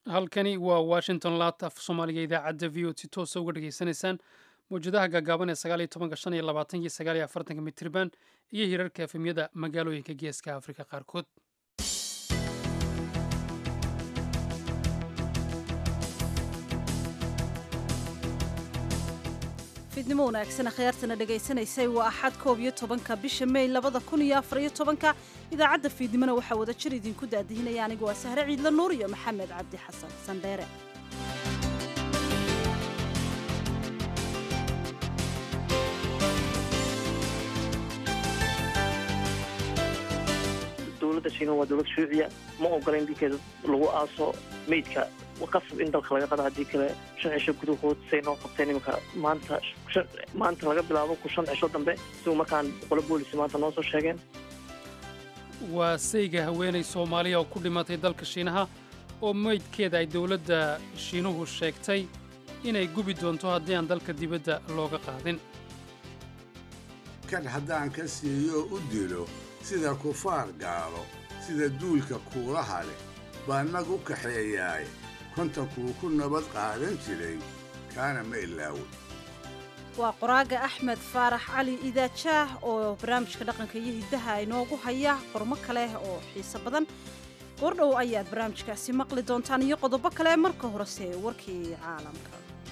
halkani waa washington laabta af soomaaliga idaacadda v o si toosa uga dhegaysanaysaan mawjadaha gaagaaban ee sagaal iyo tobanka shan iyo labaatanki sagaal iyo afartanka mitirban iyo hirarka efemyada magaalooyinka geeska afrika qaarkood fidnimo wanaagsan akhyaartana dhegaysanaysay waa axad koob iyo tobanka bisha mey labada kun iyo afar iyo tobanka idaacadda fiidnimona waxaa wada jir idinku daadihinaya anigu waa sahre ciidla nuur iyo maxamed cabdi xasan sandheere dowladda shiina waa dowlad shuuciya ma ogola in dilkeeda lagu aaso meydka qasab in dalka laga qado haddii kale shan cisho gudahood say noo qabteen iminka maanta maanta laga bilaabo ku shan cisho dambe sigu markaan qolo boolisi maanta noo soo sheegeen waa sayga haweenay soomaaliya oo ku dhimatay dalka shiinaha oo meydkeeda ay dowladda shiinuhu sheegtay inay gubi doonto haddii aan dalka dibadda looga qaadin kan haddaan ka siiyo u dilo sida kufaar gaalo sida duulka kuulaha leh baa nag u kaxeeyaay kontankuu ku nabad qaadan jiray kaana ma ilaawo waa qoraaga axmed faarax cali idaajaah oo barnaamijka dhaqanka iyo hiddaha inoogu haya qormo kale oo xiiso badan goordhow ayaad barnaamijkaasi maqli doontaan iyo qodobo kale marka horese warkii caalamka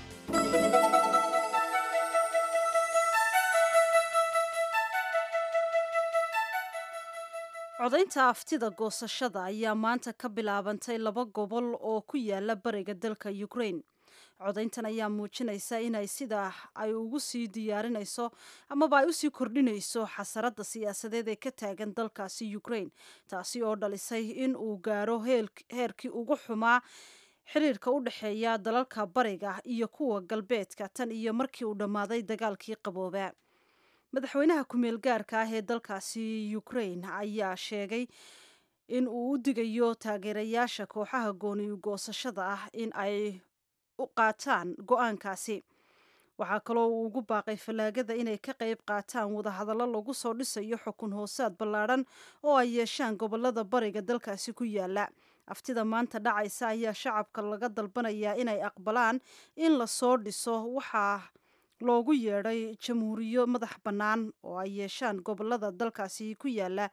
codaynta aftida goosashada ayaa maanta ka bilaabantay laba gobol oo ku yaala bariga dalka ukraine codayntan ayaa muujinaysa inay sidaa ay ugu sii diyaarinayso amaba ay usii kordhinayso xasaradda siyaasadeed ee ka taagan dalkaasi ukraine taasi oo dhalisay in uu gaaro heerkii ugu xumaa xiriirka u dhexeeya dalalka bariga iyo kuwa galbeedka tan iyo markii uu dhammaaday dagaalkii qabooba madaxweynaha ku-meel gaarka ah ee dalkaasi ukraine ayaa sheegay in uu u digayo taageerayaasha kooxaha gooniyu goosashada ah in ay u qaataan go-aankaasi waxaa kaloo uu ugu baaqay fallaagada inay ka qayb qaataan wadahadallo lagu soo dhisayo xukun hoosaad ballaadhan oo ay yeeshaan gobolada bariga dalkaasi ku yaala aftida maanta dhacaysa ayaa shacabka laga dalbanayaa inay aqbalaan in lasoo dhiso waxaa loogu yeedhay jamhuuriyo madax bannaan oo ay yeeshaan gobolada dalkaasi ku yaala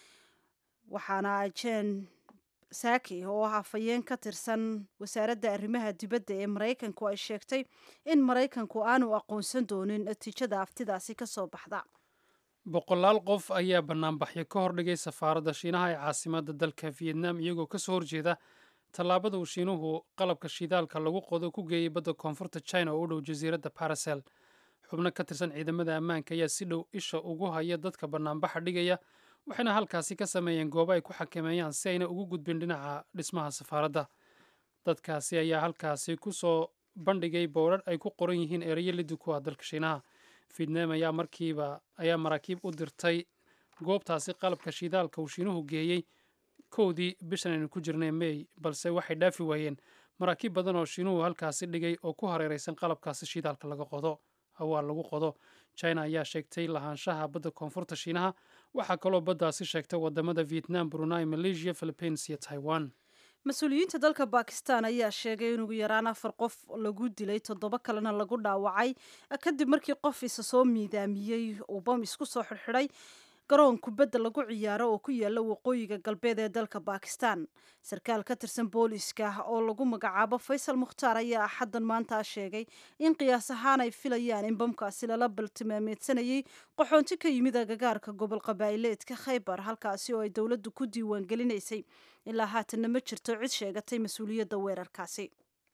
waxaana jen saaki oo ah afhayeen ka tirsan wasaaradda arrimaha dibadda ee maraykanku ay sheegtay in maraykanku aanu aqoonsan doonin natiijada aftidaasi ka soo baxda boqolaal qof ayaa bannaanbaxyo ka hordhigay safaaradda shiinaha ee caasimadda dalka vietnam iyagoo ka soo horjeeda tallaabada uu shiinuhu qalabka shidaalka lagu qodo ku geeyey badda koonfurta china oo u dhow jasiiradda barasel xubno ka tirsan ciidamada ammaanka ayaa si dhow isha ugu haya dadka bannaanbaxa dhigaya waxayna halkaasi ka sameeyeen goobo ay ku xakameeyaan si ayna ugu gudbin dhinaca dhismaha safaaradda dadkaasi ayaa halkaasi ku soo bandhigay bowrar ay ku qoran yihiin ereyo liddi ku ah dalka shiinaha vietnam ayaa markiiba ayaa maraakiib u dirtay goobtaasi qalabka shidaalka uu shiinuhu geeyey kowdii bishan aynu ku jirnay mey balse waxay dhaafi waayeen maraakiib badan oo shiinuhu halkaasi dhigay oo ku hareeraysan qalabkaasi shidaalka laga qodo hawaa lagu qodo china ayaa sheegtay lahaanshaha badda koonfurta shiinaha waxaa kaloo baddaasi sheegtay wadamada vietnam brunei malaysia philippines iyo taiwan mas-uuliyiinta dalka bakistan ayaa sheegay in ugu yaraan afar qof lagu dilay toddoba kalena lagu dhaawacay kadib markii qof isa soo miidaamiyey uu bam isku soo xidhxidhay garoon kubadda lagu ciyaaro oo ku yaala waqooyiga galbeed ee dalka bakistan sarkaal ka tirsan booliiska oo lagu magacaabo faysal mukhtaar ayaa axaddan maanta sheegay in qiyaas ahaan ay filayaan in bamkaasi lala baltimaameedsanayay qaxoonti ka yimid agagaarka gobol qabaa'ileedka khaybar halkaasi oo ay dowladdu ku diiwaan gelinaysay ilaa haatanna ma jirto cid sheegatay mas-uuliyadda weerarkaasi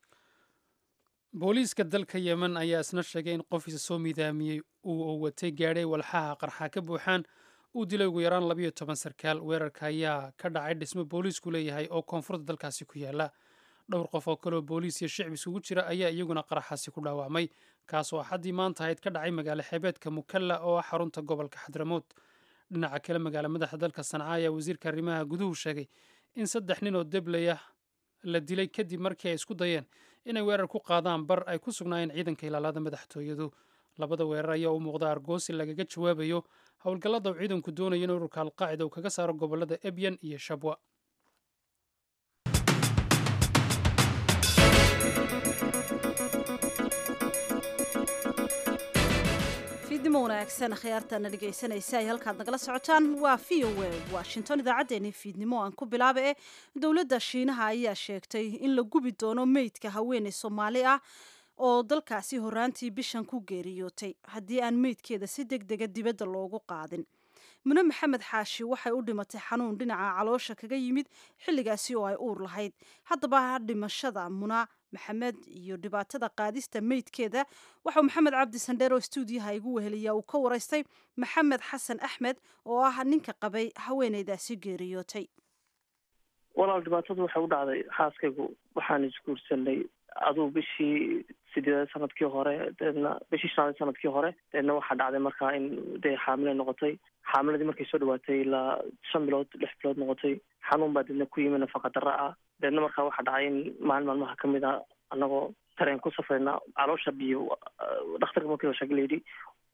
booliiska dalka yemen ayaa isna sheegay in qof isa soo miidaamiyey uu watay gaadhay walxaha qarxa ka buuxaan uu dilay ugu yaraan labayo toban sarkaal weerarka ayaa ka dhacay dhismo booliisku leeyahay oo koonfurta dalkaasi ku yaala dhowr qof oo kaleoo booliis iyo shicib isugu jira ayaa iyaguna qaraxaasi ku dhaawacmay kaasoo axaddii maanta ahayd ka dhacay magaalo xeebeedka mukalla oo ah xarunta gobolka xadramood dhinaca kale magaalo madaxa dalka sanca ayaa wasiirka arrimaha guduhu sheegay in saddex nin oo deblaya la dilay kadib markii ay isku dayeen inay weerar ku qaadaan bar ay ku sugnaayeen ciidanka ilaalada madaxtooyadu labada weerar ayaa u muuqda argoosi lagaga jawaabayo howlgallada uu ciidanku doonayo in ururka alqaacida uu kaga saaro gobolada ebyan iyo shabwa fiidnimo wanaagsan khiyaartaana dhegaysanaysa ay halkaad nagala socotaan waa v o a washington idaacaddeenii fiidnimo aan ku bilaaba e dowladda shiinaha ayaa sheegtay in la gubi doono meydka haweeney soomaali ah oo dalkaasi horaantii bishan ku geeriyootay haddii aan meydkeeda si deg dega dibadda loogu qaadin mune maxamed xaashi waxay u dhimatay xanuun dhinaca caloosha kaga yimid xilligaasi oo ay uur lahayd haddaba dhimashada muna maxamed iyo dhibaatada qaadista meydkeeda waxau maxamed cabdi sandheer oo stuudiyaha igu weheliya uu ka waraystay maxamed xasan axmed oo ah ninka qabay haweeneydaasi geeriyootay walaal dhibaatadu waxay u dhacday xaaskaygu waxaan isguursanay aduu bishii sideedaad sanadkii hore deedna bishii shanaad sanadkii hore deedna waxaa dhacday markaa in dee xaamile noqotay xaamiladii markay soo dhawaatay ilaa shan bilood lix bilood noqotay xanuun baa deedna ku yimi nafaqa darra ah deedna markaa waxaa dhacay in maalin maalmaha kamid a anagoo tareen ku safrayna caloosha biyo dhakhtarka markii la sheegay layidhi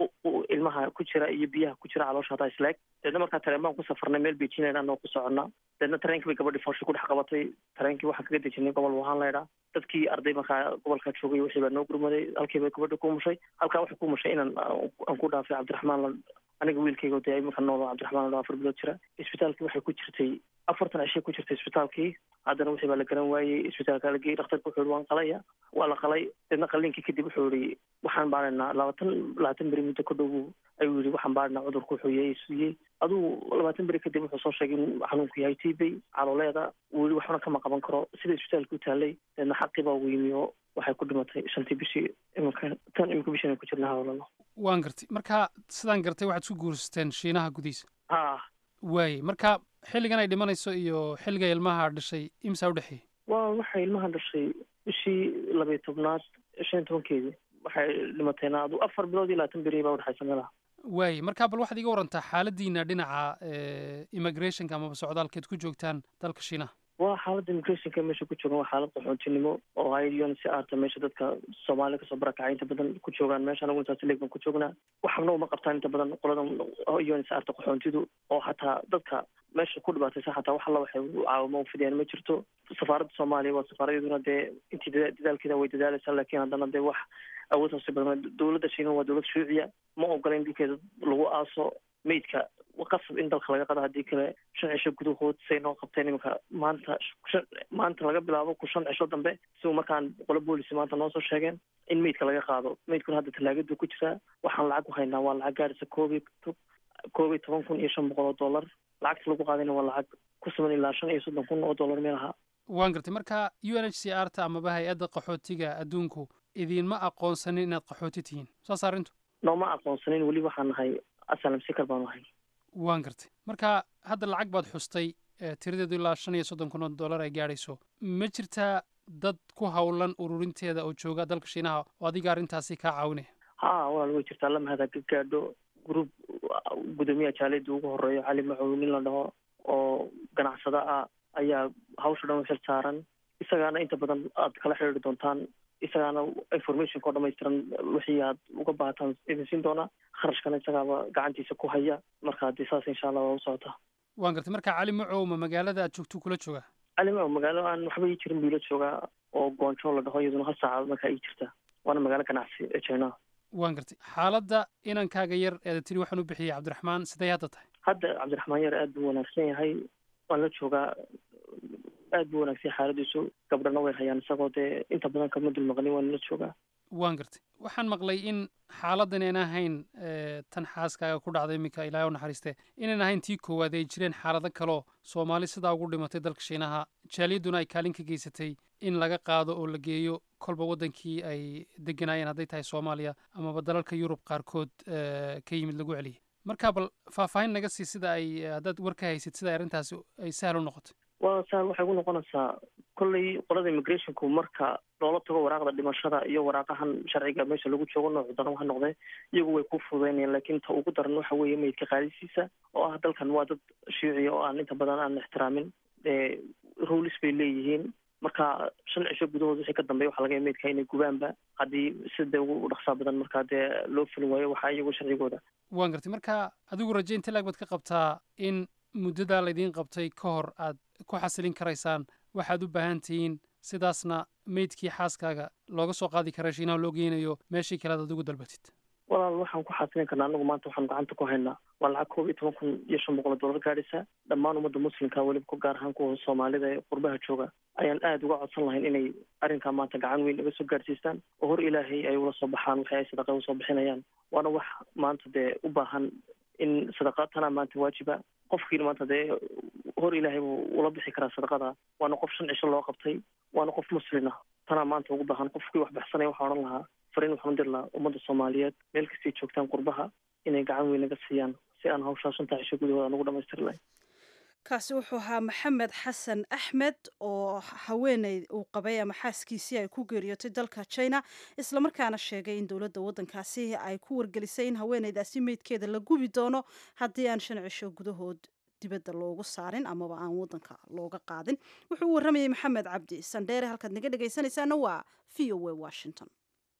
ilmaha ku jira iyo biyaha ku jira caloosha hataa isleeg deedna markaa tareen baan ku safrnay meel beijing anagoo ku soconnaa deedna tareenkii bay gabadhii foosha ku dhex qabatay tareenkii waxaan kaga dejinay gobol wuhaan laydhaa dadkii arday markaa gobolkaa joogay wixii baa noo gurmaday halkii bay gabadha ku mushay halkaa waxay ku mushay inaan aan ku dhaafay cabdiraxmaan aniga wiilkayga dee iminka nool cabdiraxmaan afar bilood jira isbitaalkii waxay ku jirtay afartan cishay ku jirtay isbitaalkii haddana wixii baa la garan waayey isbitaalka la geeyey dhakhtarka wuxuu yihi waan qalaya waa la qalay deedna qaliinkii kadib wuxuu yihi waxaan baaraynaa labaatan labaatan beri muddo ka dhow ayuu yihi waxaan baaraynaa cudurku wuxuu yahay suyey aduu labaatan beri kadib wuxuu soo sheegay in xanuunku yahay tibay calooleeda wuu yihi waxbana kama qaban karo sida isbitaalka u taalay deedna xaqii baa ugu yimi oo waxay ku dhimatay shantii bishii iminka tan iminka bishan ay ku jirna hawlalo waan gartay marka sidaan gartay waxaad isku guursateen shiinaha gudihiisa ha waaye marka xilligan ay dhimanayso iyo xilliga ilmaha dhashay imsaa udhexeeyey waa waxay ilmaha dhashay bishii labayo tobnaad shan iyo tobankeedii waxay dhimatayna adu afar bilood iyo labaatan beri baa udhexaysa meelaha waaye marka bal waxaad iga warantaa xaaladiina dhinaca immigrationka amaba socdaalkeed ku joogtaan dalka shiinaha waa xaaladda immigrationka meesha ku joogan waa xaalad qaxoontinimo oo hay si aarta meesha dadka soomaaliya kasoo barakacay inta badan ku joogaan meesha anagu intaas leeg baan ku joognaa waxna uma qabtaan inta badan qolada un si aarta qaxoontidu oo hataa dadka meesha ku dhibaataysa hataa wax alla waxay caawimo ufidiyaan ma jirto safaaradda soomaaliya waa safaaradyaduna dee intii dadaalkeeda way dadaalaysaa laakiin haddana dee wax awood hoose badan dowladda shiina waa dowlad shuuciya ma ogola in dilkeeda lagu aaso meydka qasab in dalka laga qado haddii kale shan cisho gudahood say noo qabteen iminka maanta maanta laga bilaabo ku shan cisho dambe siu markaan qolo boolici maanta noo soo sheegeen in meydka laga qaado meydkuna hadda talaagadu ku jiraa waxaan lacag ku haynaa waa lacag gaarisa koob iyo koob iyo toban kun iyo shan boqol oo dollar lacagta lagu qaadayna waa lacag ku suman ilaa shan iyo soddon kun oo dollar meel ahaa waan gartay marka u n h c r ta amaba hay-adda qaxootiga adduunku idiinma aqoonsanin inaad qaxooti tihiin saas arrintu nooma aqoonsanin weli waxaan nahay asalam sikar baan ahay waan gartay marka hadda lacag baad xustay tiradeedu ilaa shan iyo soddon kun oo dollar ay gaadhayso ma jirtaa dad ku howlan ururinteeda oo jooga dalka shiinaha oo adiga arrintaasi kaa caawinaya ha walaal way jirtaa lamahada ka gaadho group gudoomiyaha jaaliyadda ugu horeeyo cali macow nin la dhaho oo ganacsada ah ayaa hawsha dhan u xil saaran isagaana inta badan aad kala xidhiiri doontaan isagaana informationka oo dhamaystiran wixii aad uga baahataan idin siin doonaa kharashkana isagaaba gacantiisa ku haya marka haddii saas insha allah waa u socotaa waan gartay marka cali macow ma magaalada aad joogto kula joogaa cali macow magaalo aan waxba ii jirin buu ila joogaa oo goonjo la dhaho iyaduna hal saacadood markaa ii jirta waana magaalo ganacsi ee china waan gartay xaaladda inankaaga yar eeda tiri waxaan u bixiyey cabdiraxmaan siday hadda tahay hadda cabdiraxmaan yar aad buu wanaagsan yahay waan la joogaa aad buu wanaagsan xaaladiisu gabdhana way hayaan isagoo dee inta badan kama dul maqlin waan la joogaa waan gartay waxaan maqlay in xaaladdan aan ahayn tan xaaskaaga ku dhacday iminka ilaahay u naxariiste inaan ahayn tii koowaad ay jireen xaalado kaloo soomaali sidaa ugu dhimatay dalka shiinaha jaaliyadduna ay kaalin ka geysatay in laga qaado oo la geeyo kolba waddankii ay deganaayeen hadday tahay soomaaliya amaba dalalka yurub qaarkood ka yimid lagu celiyay marka bal faahfaahin naga sii sida ay haddaad war ka haysid sida arrintaasi ay sahal u noqotay waa sahal waxay ku noqonaysaa kolley qolada immigrationku marka loola tago waraaqda dhimashada iyo waraaqahan sharciga meesha lagu joogo noocu daran ha noqdee iyagu way ku fududaynayaan laakiin ta ugu daran waxa weeye meydka qaadisiisa oo ah dalkan waa dad shiiciya oo aan inta badan aan ixtiraamin rulis bay leeyihiin marka shan cisho gudahood wixii ka dambeya waxa laga ya meydka inay gubaanba haddii sida ugu dhaqsaa badan markaa dee loo fulin waayo waxaa iyagu sharcigooda waan gartay marka adigu raje inta laag baad ka qabtaa in muddadaa laydiin qabtay ka hor aad ku xasilin karaysaan waxaad u baahan tihiin sidaasna meydkii xaaskaaga looga soo qaadi kara shiinaha loo geynayo meeshii kale ad adigu dalbatid walaal waxaan ku xasilin karnaa anagu maanta waxaan gacanta ku haynaa waa lacag koob iyo toban kun iyo shan boqol oo dollar gaadhaysa dhammaan ummadda muslimka weliba ku gaar ahaan kuwa soomaalida ee qurbaha jooga ayaan aada uga codsan lahayn inay arrinkaa maanta gacan weyn naga soo gaadhsiistaan oo hor ilaahay ay ula soo baxaan waxay ay sadaqa usoo bixinayaan waana wax maanta dee u baahan in sadaqa tanaa maanta waajiba qofkiina maanta dee hor ilaahay buu ula bixi karaa sadaqada waana qof shan cisho loo qabtay waana qof muslina tanaa maanta ugu baahan qofkii wax baxsanaya waxaa odhan lahaa fariin waxaan dir lahaa ummadda soomaaliyeed meel kastay joogtaan qurbaha inay gacan weyn naga siiyaan si aan hawshaa shanta cisho gudahooda aan ugu dhamaystiri lahayn kaasi wuxuu ahaa maxamed xasan axmed oo haweeney uu qabay ama xaaskiisii ay ku geeriyootay dalka china islamarkaana sheegay in dowladda waddankaasi ay ku wargelisay in haweeneydaasi meydkeeda la gubi doono haddii aan shan cisho gudahood dibadda loogu saarin amaba aan waddanka looga qaadin wuxuu u warramayay maxamed cabdi sandheere halkaad naga dhegaysanaysaana waa v o a washington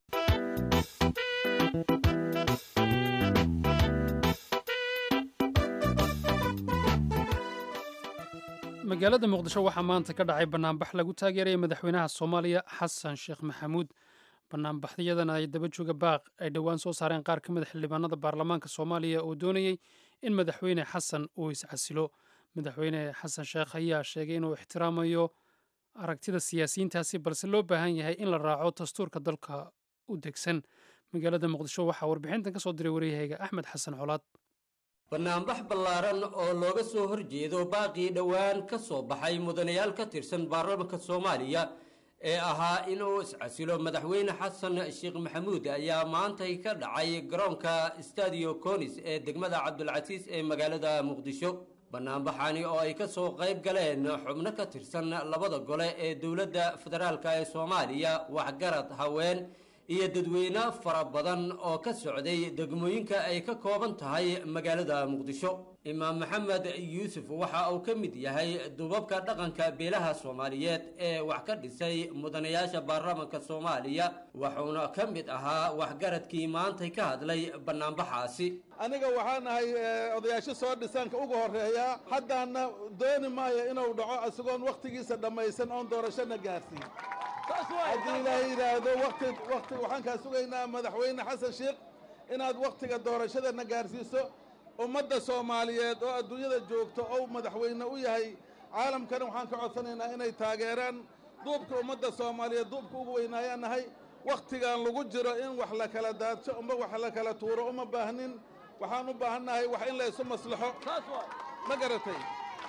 magaalada muqdisho waxaa maanta ka dhacay banaanbax lagu taageeraya madaxweynaha soomaaliya xasan sheekh maxamuud banaanbaxyadan ay daba jooga baaq ay dhowaan soo saareen qaar ka mid a xildhibaanada baarlamaanka soomaaliya oo doonayey in madaxweyne xasan uu iscasilo madaxweyne xasan sheekh ayaa sheegay inuu ixtiraamayo aragtida siyaasiyiintaasi balse loo baahan yahay in la raaco dastuurka dalka u degsan magaalada muqdisho waxaa warbixintan ka soo diray waryahayga axmed xasan colaad banaanbax ballaaran oo looga soo horjeedo baaqii dhowaan ka soo baxay mudanayaal ka tirsan baarlamaanka soomaaliya ee ahaa inuu iscasilo madaxweyne xasan sheekh maxamuud ayaa maantay ka dhacay garoonka stadio conis ee degmada cabdulcasiis ee magaalada muqdisho banaanbaxani oo ay ka soo qayb galeen xubno ka tirsan labada gole ee dowladda federaalk ee soomaaliya waxgarad haween iyo dadweyne fara badan oo ka socday degmooyinka ay ka kooban tahay magaalada muqdisho imaam maxamed yuusuf waxa uu ka mid yahay dubabka dhaqanka beelaha soomaaliyeed ee wax ka dhisay mudanayaasha baarlamaanka soomaaliya wuxuuna ka mid ahaa waxgaradkii maantay ka hadlay banaanbaxaasi aniga waxaa nahay odayaasho soo dhisaanka ugu horeeya haddaana dooni maayo inuu dhaco isagoon wakhtigiisa dhammaysan oon doorashona gaarsiin haddii ilaahay yidhaahdo wati wati waxaan kaa sugaynaa madaxweyne xasan sheekh inaad wakhtiga doorashadana gaarsiiso ummadda soomaaliyeed oo adduunyada joogto ou madaxweyne u yahay caalamkana waxaan ka codsanaynaa inay taageeraan duubka ummadda soomaaliyeed duubka ugu weynaayaan nahay wakhtigan lagu jiro in wax la kala daadsho uma wax la kala tuuro uma baahnin waxaan u baahannahay wax in la isu maslaxo ma garatay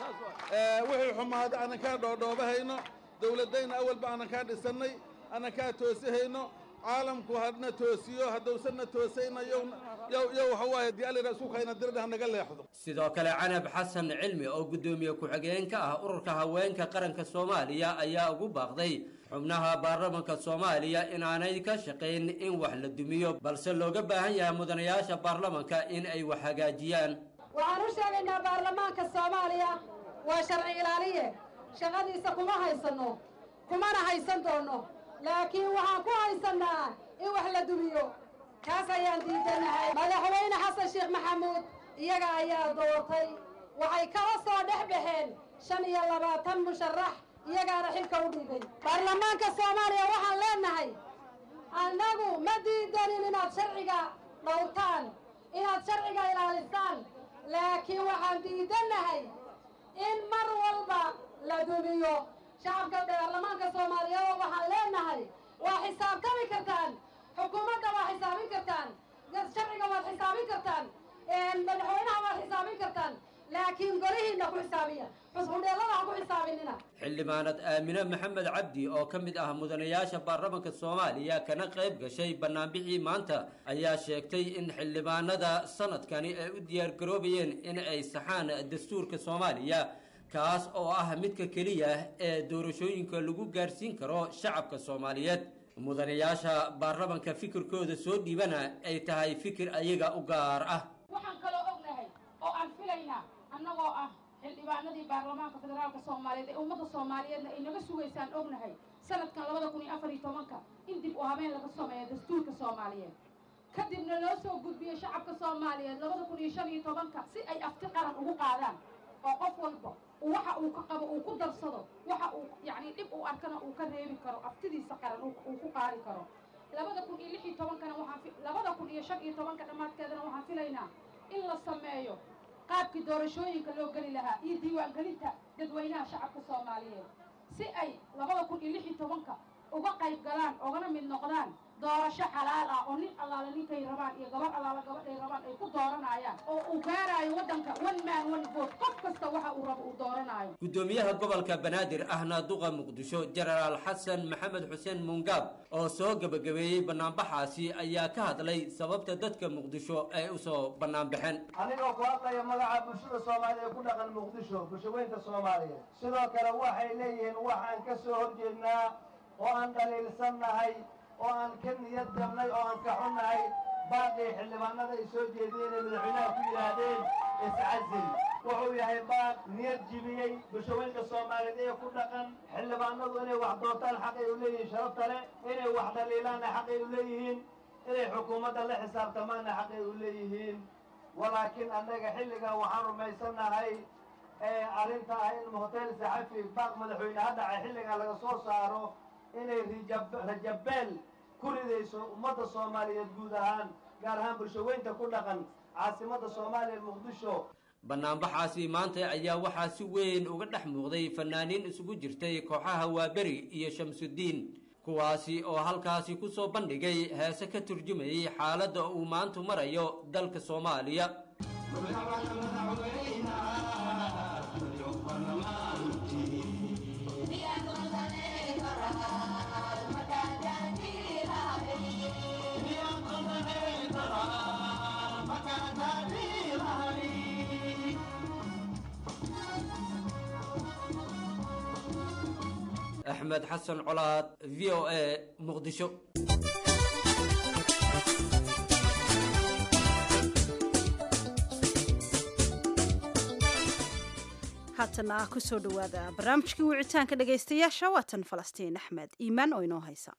wixii xumaada aanan kaa dhoodhoobahayno dowladdayna awalba aanan kaa dhisannay aanan kaa toosihayno caalamku hadna toosiyo haddousanna toosayna yow waxa waaye dii allira isku kayna dirdhah naga leexdo sidoo kale canab xasan cilmi oo guddoomiye ku-xigeen ka ah ururka haweenka qaranka soomaaliya ayaa ugu baaqday xubnaha baarlamanka soomaaliya inaanay ka shaqayn in wax la dumiyo balse looga baahan yahay mudanayaasha baarlamanka in ay wax hagaajiyaan waxaan u sheegaynaa baarlamaanka soomaaliya waa sharci ilaaliye shaqadiisa kuma haysanno kumana haysan doonno laakiin waxaan ku haysannaa in wax la dumiyo kaas ayaan diidanahay madaxweyne xasan sheekh maxamuud iyaga ayaa doortay waxay kala soo dhex baxeen shan iyo labaatan musharax iyagaana xilka u dhigay baarlamaanka soomaaliya waxaan leenahay annagu ma diidanin inaad sharciga dhowrtaan inaad sharciga ilaalisaan laakiin waxaan diidannahay in mar walba la dumiyo shacabka baarlamaanka soomaaliyeed waxaan leenahay waa xisaabtami kartaan xukuumadda waa xisaabin kartaan sharciga waad xisaabin kartaan madaxweynaha waad xisaabin kartaan laakiin golihiinna ku xisaabiya xusbudheellada ha ku xisaabinina xildhibaanad aamine maxamed cabdi oo ka mid ah mudanayaasha baarlamanka soomaaliya kana qayb gashay banaanbixii maanta ayaa sheegtay in xildhibaanada sanadkani ay u diyaargaroobayeen in ay saxaan dastuurka soomaaliya kaas oo ah midka keliya ee doorashooyinka lagu gaarsiin karo shacabka soomaaliyeed mudanayaasha baarlamanka fikirkooda soo dhiibana ay tahay fikir ayaga u gaar ah waxaan kaloo ognahay oo aan filaynaa annagoo ah xildhibaanadii baarlamaanka federaalka soomaaliyeed ee ummadda soomaaliyeedna ay naga sugaysaan ognahay sanadkan labada kun iyo afar iyo tobanka in dib u habeen laga sameeyo dastuurka soomaaliyeed kadibna loo soo gudbiyo shacabka soomaaliyeed labada kun iyo shan iyo tobanka si ay afti qaran ugu qaadaan oo qof walba waxa uu ka qabo uu ku darsado waxa uu yacni dhib uu arkana uu ka reebi karo aftidiisa qaran uu ku qaadi karo labada kun iyo lix iyo tobankana waxaan labada kun iyo shan iyo tobanka dhammaadkeedana waxaan filaynaa in la sameeyo qaabkii doorashooyinka loo geli lahaa iyo diiwaangelinta dadweynaha shacabka soomaaliyeed si ay labada kun iyo lix iyo tobanka uga qayb galaan ogana mid noqdaan doorasho xalaal ah oo nin allaala ninkay rabaan iyo gabar allaala gabadhay rabaan ay ku dooranayaan oo uu gaaraayo waddanka one man one vote qof kasta waxa uu rabo uu dooranaayo gudoomiyaha gobolka banaadir ahna duqa muqdisho jenaraal xasan maxamed xuseen mungaab oo soo gebagabeeyey banaanbaxaasi ayaa ka hadlay sababta dadka muqdisho ay usoo banaanbaxeen anigoo ku hadlaya magaca bulshada soomaaliya ee ku dhaqan muqdisho bulshaweynta soomaaliyeed sidoo kale waxay leeyihiin waxaan ka soo horjeednaa oo aan dhaliilsannahay oo aan ka niyad jabnay oo aan ka xunnahay baaqii xildhibaanada ay soo jeediyeen ee madaxweynaha ku yidhaahdeen iscasil wuxuu yahay baaq niyad jibiyey bulshaweynka soomaaliyeed ee ku dhaqan xildhibaanadu inay wax doortaan xaqay u leeyihiin sharafta leh inay wax dhaliilaanna xaqay u leeyihiin inay xukuumadda la xisaabtamaanna xaqay u leeyihiin walaakiin annaga xilligan waxaan rumaysannahay ee arrinta ah in hotel saxafi baaq madaxweyne ha dhacay xilligan laga soo saaro inay rajabeel ku ridayso ummadda soomaaliyeed guud ahaan gaar ahaan bulshaweynta ku dhaqan caasimadda soomaaliya muqdisho banaanbaxaasi maanta ayaa waxaa si weyn uga dhex muuqday fanaaniin isugu jirtay kooxaha waaberi iyo shamsudiin kuwaasi oo halkaasi ku soo bandhigay heese ka turjumayay xaaladda uu maantu marayo dalka soomaaliya axmed xasan colaad v o a muqdisho haatana ah kusoo dhowaada barnaamijkii wicitaanka dhegaystayaasha waatan falastiin axmed iimaan oo inoo haysa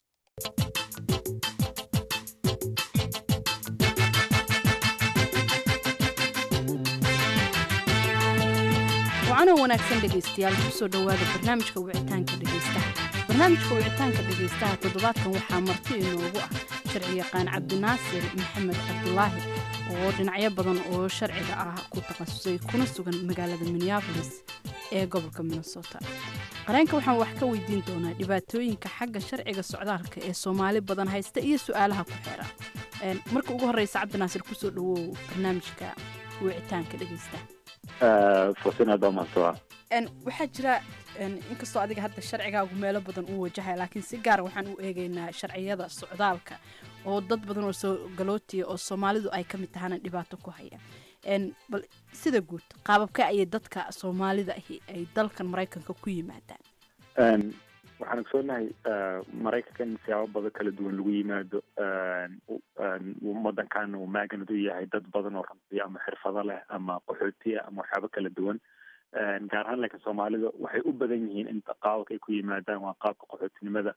wacanoo wanaagsan dhegaystayaal kusoo dhowaada barnaamijka wicitaanka dhegaystaha barnaamijka wicitaanka dhegaystaha toddobaadkan waxaa marti inoogu ah sharci yaqaan cabdinaasir maxamed cabdulaahi oo dhinacyo badan oo sharciga ah ku takhasusay kuna sugan magaalada minneabolis ee gobolka minnesota qareenka waxaan wax ka weydiin doonaa dhibaatooyinka xagga sharciga socdaalka ee soomaali badan haysta iyo su-aalaha ku xeera marka ugu horeysa cabdinaasir kusoo dhawow barnaamijka wicitaanka dhegaystaha waxaa jira inkastoo adiga hadda sharcigaagu meelo badan uu wajahaya laakiin si gaara waxaan u eegaynaa sharciyada socdaalka oo dad badan oo soo galootiya oo soomaalidu ay ka mid tahana dhibaato ku haya bal sida guud qaababka ayay dadka soomaalida ahi ay dalkan maraykanka ku yimaadaan waxaan ogsoonahay maraykanka in siyaabo badan kala duwan lagu yimaado wadankaana uu maaganad u yahay dad badan oo runtii ama xirfado leh ama qaxootiya ama waxyaabo kala duwan gaar ahaan laakiin soomaalida waxay u badan yihiin in qaababka ay ku yimaadaan waa qaabka qaxootinimada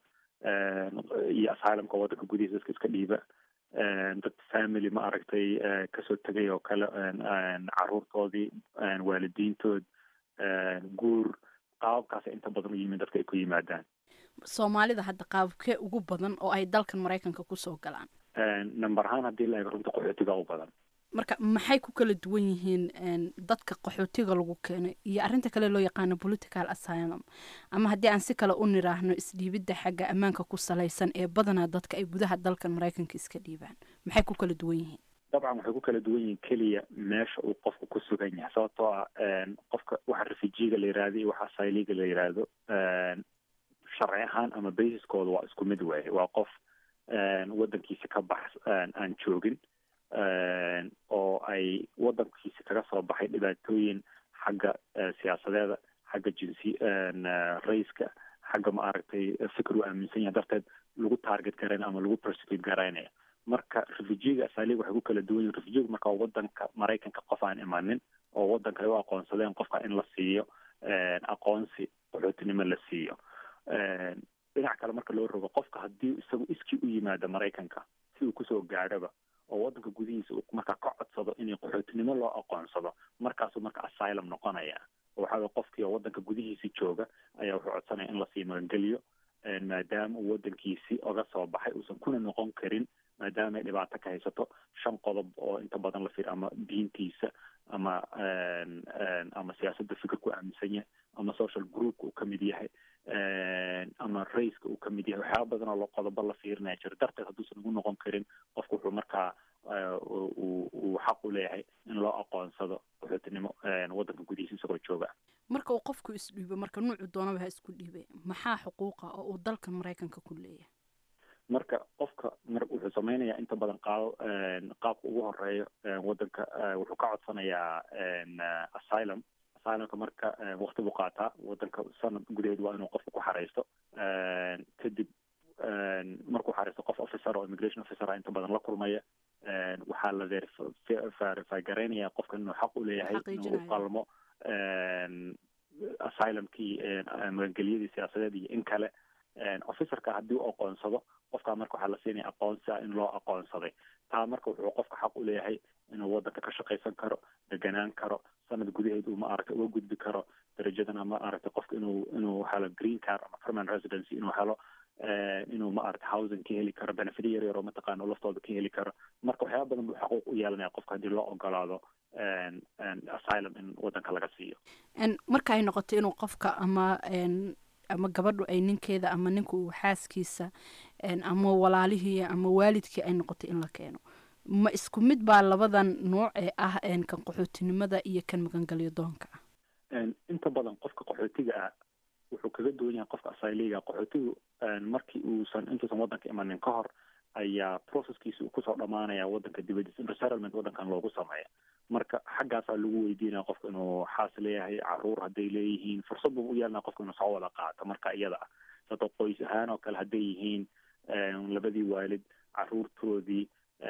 iyo asylumka wadanka gudihiisa dadka iska dhiiba dad family ma aragtay kasoo tegay oo kale caruurtoodii waalidiintood guur qaababkaas inta badan u yimin dadka ay ku yimaadaan soomaalida hadda qaababkee ugu badan oo ay dalkan maraykanka kusoo galaan number ahaan haddii la eego runta qaxootiga u badan marka maxay ku kala duwan yihiin dadka qaxootiga lagu keenay iyo arrinta kale loo yaqaano political asylum ama haddii aan si kale u niraahno isdhiibidda xagga ammaanka ku salaysan ee badanaa dadka ay gudaha dalkan maraykanka iska dhiibaan maxay ku kala duwan yihiin dabcan waxay ku kala duwan yihiin keliya meesha uu qofku ku sugan yahay sababtoo ah qofka waxa refujiga la yihahdo iyo waxa asiliga la yihahdo sharci ahaan ama basiskooda waa isku mid waaye waa qof wadankiisa ka bax aan joogin oo ay wadankiisa kaga soo baxay dhibaatooyin xagga siyaasadeeda xagga jinsi raiska xagga ma aragtay fikir uu aaminsan yahay darteed lagu target garayn ama lagu persecute garaynaya marka refujiga asaliga waxay ku kala duwan yihin refujiga marka wadanka maraykanka qof aan imanin oo wadanka ay u aqoonsadeen qofka in la siiyo aqoonsi qaxootinimo la siiyo dhinac kale marka loo rogo qofka haddii isagu iskii u yimaado maraykanka si uu kusoo gaadhoba oo wadanka gudihiisa uu markaa ka codsado inay qaxootinimo loo aqoonsado markaasuu marka asylum noqonaya waxaa qofkii oo wadanka gudihiisa jooga ayaa wuxuu codsanaya in lasii magangeliyo maadaama uu wadankiisi oga soo baxay uusan kuna noqon karin maadaama ay dhibaato ka haysato shan qodob oo inta badan la fiir ama diintiisa ama ama siyaasadda fikirku aaminsan yahay ama social groupka uu kamid yahay ama raceka uu kamid yahay waxyaaba badan oo qodobo la fiirinaya jiro darteed hadduusan ugu noqon karin qofku wuxuu markaa uu xaq u leeyahay in loo aqoonsado qaxootinimo wadanka gudihiisa isagoo jooga marka uu qofku isdhiibo marka nuucu doonaba ha isku dhiibay maxaa xuquuqa oo uu dalka maraykanka ku leeyahay marka qofka mar wuxuu samaynayaa inta badan qaab qaabka ugu horeeyo wadanka wuxuu ka codsanayaa asylum asylumka marka wakti buu qaataa wadanka sanad gudaheed waa inuu qofka ku xareysto kadib markuu xareysto qof officer oo immigration officer inta badan la kulmaya waxaa la verify garaynaya qofka inuu xaq u leeyahay inuu u qalmo asylumkii magangelyadii siyaasadeed iyo in kale officerka haddii u aqoonsado qofkaa marka waxaa la siinaya aqoonsi ah in loo aqoonsaday taa marka wuxuu qofka xaq u leeyahay inuu wadanka ka shaqaysan karo deganaan karo sanad gudaheed uu maaragtay uga gudbi karo darajadan ama maaragtay qofka inuu inuu helo green card ama permanent residency inuu helo inuu maaragtay housing ka heli karo benefit yar yar oo mataqaana laftooda ka heli karo marka waxyaaba badan buu xaquuq u yeelanaya qofka haddii loo ogolaado asylum in wadanka laga siiyo marka ay noqoto inuu qofka ama ama gabadhu ay ninkeeda ama ninku uu xaaskiisa ama walaalihii ama waalidkii ay noqoto in la keeno ma isku mid baa labadan nooc ee ah kan qaxootinimada iyo kan magangelyo doonka ah inta badan qofka qaxootiga ah wuxuu kaga duwan yahay qofka asiliga qaxootigu markii uusan intuusan wadanka imanin ka hor ayaa processkiisa uu kusoo dhamaanaya wadanka dibadiisa in resettlement wadankan loogu sameeya marka xaggaasaa lagu weydiinaya qofka inuu xaas leeyahay caruur hadday leeyihiin fursad buu u yeelanaya qofka inuu soo wada qaato marka iyada ah sababto qoys ahaan oo kale hadday yihiin labadii waalid caruurtoodii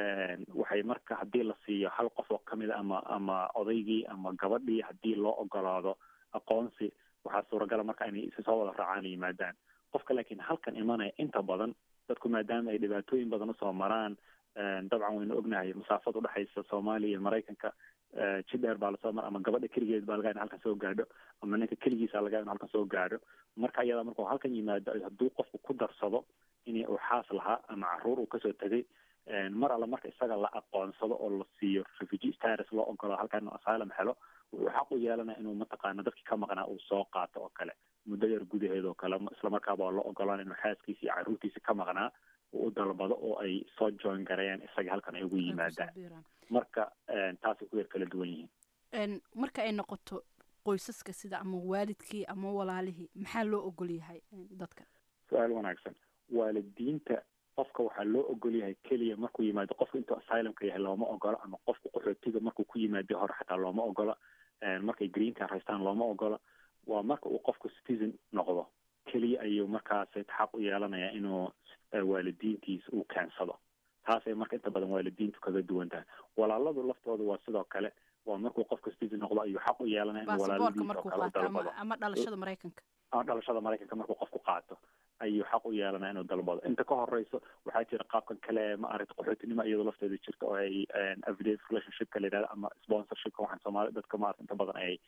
waxay marka haddii la siiyo hal qof oo kamid a ama ama odaygii ama gabadhii haddii loo ogolaado aqoonsi waxaa suuragala marka inay isa soo wada raacaan yimaadaan qofka laakiin halkan imanaya inta badan dadku maadaama ay dhibaatooyin badan usoo maraan dabcan waynu ognahay masaafad udhexaysa soomaaliya iyo maraykanka jidheer baa lasoo mara ama gabadha keligeed baa laga in halkan soo gaadho ama ninka keligiisa laga in halkan soo gaadho marka iyada markuu halkan yimaado hadduu qofku ku darsado in uu xaas lahaa ama caruur uu kasoo tegay mar alla marka isaga la aqoonsado oo la siiyo refugee status loo ogolado halkan inuu asylum helo wuxuu xaq u yeelanaya inuu mataqaana dadkii ka maqnaa uu soo qaato oo kale muddo yar gudaheed oo kale islamarkaaba waa loo ogolaan inuu xaaskiisi iyo caruurtiisi ka maqnaa uu u dalbado oo ay soo join gareeyaan isaga halkan ay ugu yimaadaan marka taasay ku yar kala duwan yihiin marka ay noqoto qoysaska sida ama waalidkii ama walaalihii maxaa loo ogol yahay dadka su-aal wanaagsan waalidiinta qofka waxaa loo ogol yahay keliya markuu yimaado qofka intuu asylumka yahay looma ogola ama qofka qaxootiga markuu ku yimaado hore xataa looma ogola markay green card haystaan looma ogola waa marka uu qofku citizen noqdo keliya ayuu markaas xaq u yeelanaya inuu waalidiintiisa uu keensado taasay marka inta badan waalidiintu kaga duwan tahay walaaladu laftooda waa sidoo kale waa markuu qofka citizen noqdo ayuu xaq u yeelanaya inuu walaaladiisa oo kale u dalbado ama dhalashada maraykanka ama dhalashada maraykanka markuu qofku qaato ayuu xaq u yeelanaya inuu dalbado inta ka horeyso waxaa jira qaabkan kale maaragta qaxootinimo iyadoo lafteeda jirta oo ay affidavit relationshipka la yidhahdo ama sponsorshipka waxaan soomaali dadka maarata inta badan ay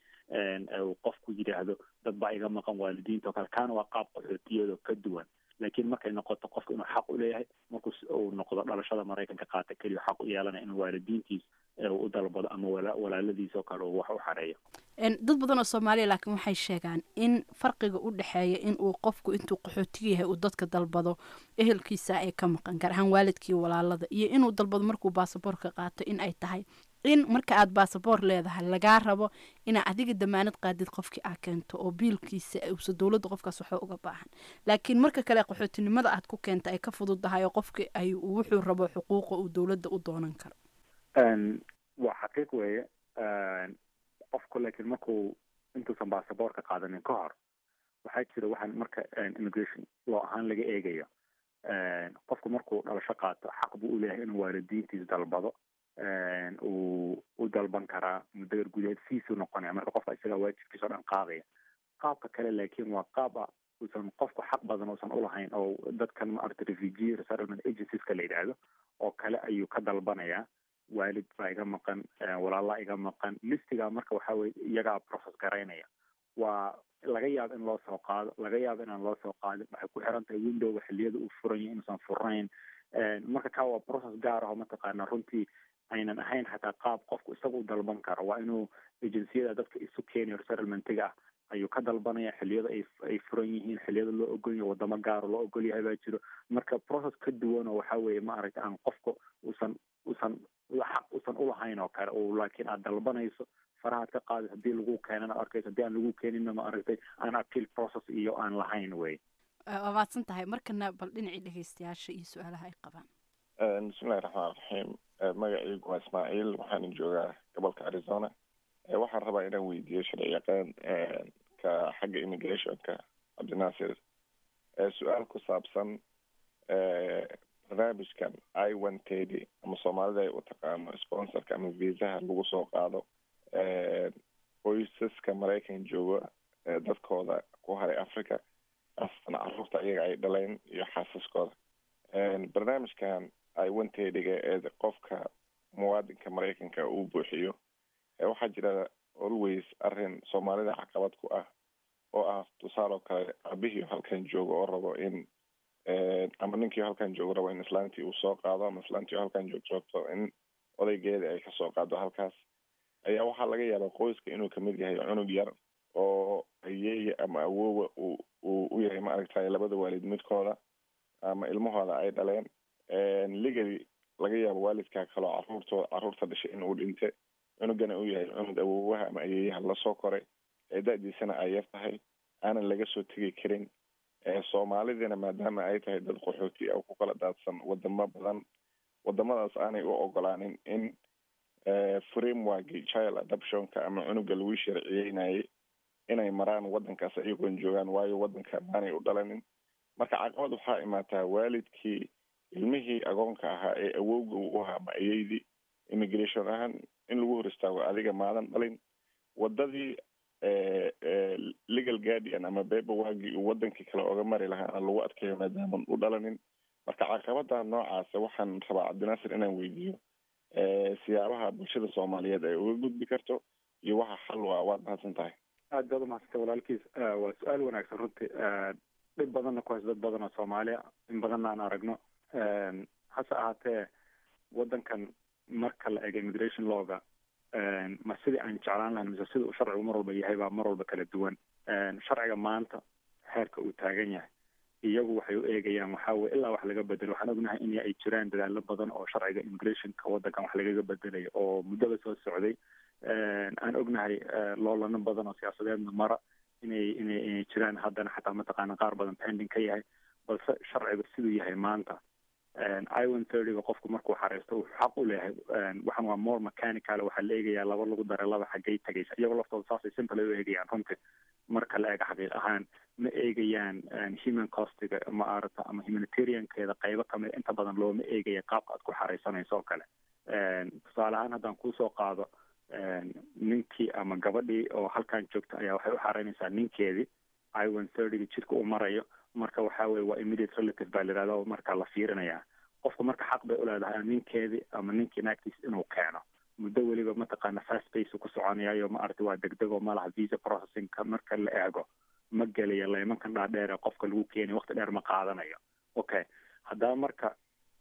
qofku yidhaahdo dad baa iga maqan waalidiinta oo kale kaana waa qaab qaxootiyadoo ka duwan laakiin markay noqoto qofka inuu xaq u leeyahay markuu uu noqdo dhalashada maraykanka qaata keliya xaq u yeelanaya inuu waalidiintiis u dalbado ama walaaladiis oo kale uu wax u xareeyo dad badan oo soomaaliya laakiin waxay sheegaan in farqiga u dhexeeya in uu qofku intuu qaxootiga yahay uu dadka dalbado ehelkiisa ay ka maqan gaar ahaan waalidkii walaalada iyo inuu dalbado markuu baasaboorka qaato in ay tahay in marka aad baasaboor leedahay lagaa rabo inaa adiga damaanad qaadid qofkii aa keento oo biilkiisa uusa dowladda qofkaas waxba uga baahan laakiin marka kale qaxootinimada aad ku keenta ay ka fududahay oo qofki ay wuxuu rabo xuquuqa uu dowladda u doonan karo waa xaqiiq weeye qofku laakiin markuu intuusan baasaboorka qaadanin ka hor waxaa jira waxaan marka immigration loo ahaan laga eegayo qofku markuu dhalasho qaato xaq buu u leeyahay inuu waalidiintiis dalbado uu u dalban karaa muddo yar gudaheed fiisuu noqonaya marka qofka isagaa waajibkiisa o dhan qaadaya qaabka kale laakiin waa qaab a uusan qofku xaq badan uusan ulahayn oo dadkan maarata refugee resettlement agencieska la yidhaahdo oo kale ayuu ka dalbanayaa waalid baa iga maqan walaalaa iga maqan listigaa marka waxa weye iyagaa process garaynaya waa laga yaabo in loo soo qaado laga yaabo inaan loo soo qaadin waxay ku xiran tahay windowga xilliyada uu furan yahay inuusan furnayn marka kaa waa process gaar ah oo mataqaana runtii aynan ahayn xataa qaab qofku isaga u dalban karo waa inuu agenciyada dadka isu keenayo resettlementiga ah ayuu ka dalbanaya xilliyada ay ay furan yihiin xilliyada loo ogol yahay wadamo gaaro loo ogol yahay baa jiro marka process ka duwan oo waxa weeye ma aragta aan qofka uusan uusan xaq uusan ulahayn oo kale oo laakiin aad dalbanayso farahaad ka qaadi haddii lagu keenana arkayso haddii aan lagu keenina ma aragtay aan appeal process iyo aan lahayn wey waa mahadsan tahay markana bal dhinacii dhegeystayaasha iyo su-aalaha ay qabaan bismillahi raxmaan raxiim magacaygu waa ismaaciil waxaana joogaa gobolka arizona waxaan rabaa inaan weydiiyo sharci yaqaan ka xagga immigrationka cabdinaasir su-aal ku saabsan barnaamijkan i one tedy ama soomaalida ay u taqaano sponsorka ama viisaha lagu soo qaado qoysaska maraykan jooga dadkooda ku haray africa astan caruurta iyaga ay dhaleen iyo xaasaskooda barnaamijkan i one tedyga ee qofka muwaadinka maraykanka uu buuxiyo waxaa jira always arrin soomaalida caqabad ku ah oo ah tusaale oo kale aabihii halkan joogo oo rabo in ama ninkii halkan joogo rabo in islaantii uu soo qaado ama islaantii halkan joogto rabto in odaygeeda ay kasoo qaado halkaas ayaa waxaa laga yaabaa qoyska inuu kamid yahay cunug yar oo ayeeya ama awowa uu uu u yahay maaragtay labada waalid midkooda ama ilmahooda ay dhaleen legally laga yaabo waalidkaa kaloo caruurtoo caruurta dhashay in uu dhinte cunugana uu yahay cunug awowaha ama ayeeyaha lasoo koray ee da-diisana ay yar tahay aanan laga soo tegi karin soomaalidina maadaama ay tahay dad qaxooti ah ku kala daadsan wadamo badan wadamadaas aanay u ogolaanin in frameworki child adoptionka ama cunuga lagu sharciyeynayay inay maraan wadankaas ayagoon joogaan waayo wadanka maanay u dhalanin marka caqabad waxaa imaataa waalidkii ilmihii agoonka ahaa ee awowga u ahaa ma ayeydii immigration ahaan in lagu hor istaago adiga maadan dhalin wadadii legal guardian ama beba waagii uu wadankii kale oga mari lahaana lagu adkeeyo maadaaman u dhalanin marka caqabada noocaasa waxaan rabaa cabdinaasir inaan weydiiyo siyaabaha bulshada soomaaliyeed ay uga gudbi karto iyo waxa xal waa waad mahadsan tahay aad baad umahadsantay walaalkiis waa su-aal wanaagsan runtii dhib badanna ku hayso dad badan oo soomaaliya in badanna aan aragno hase ahaatee wadankan marka la ego immigration lawga ma sidii aan jeclaan lahayn mise sida uu sharcigu mar walba yahay baa mar walba kala duwan sharciga maanta xeerka uu taagan yahay iyagu waxay u eegayaan waxaa weye ilaa wax laga bedelo waxaan ognahay in ay jiraan dadaalo badan oo sharciga immigrationka wadankan wax lagaga bedelayo oo muddaba soo socday aan ognahay loolano badan oo siyaasadeedna mara inay inay inay jiraan haddana xataa mataqaana qaar badan pending ka yahay balse sharciga siduu yahay maanta iwan thirtyga qofku markuu xareysto wuxuu xaq u leeyahay waxan waa more mechanical waxaa la eegayaa laba lagu daray laba xaggay tagaysa iyagoo laftooda saasay simple u eegayaan runtii marka la eega xaqiiq ahaan ma eegayaan human costiga ma arata ama humanitariankeeda qaybo kamid inta badan looma eegaya qaabka aad ku xareysanayso oo kale tusaale ahaan haddaan kusoo qaado ninkii ama gabadhii oo halkan joogta ayaa waxay u xareynaysaa ninkeedii iwan thirtyga jidka uu marayo marka waxa weye waa immediate relative baa la yihahda marka la fiirinaya qofka marka xaq bay uleedahay ninkeedii ama ninkii naagtiis inuu keeno muddo weliba mataqaana fast pace ku soconayayo ma aragti waa degdeg oo malaha visa processingka marka la eego ma gelaya laymankan dhaadheer ee qofka lagu keenayo waqti dheer ma qaadanayo okay haddaba marka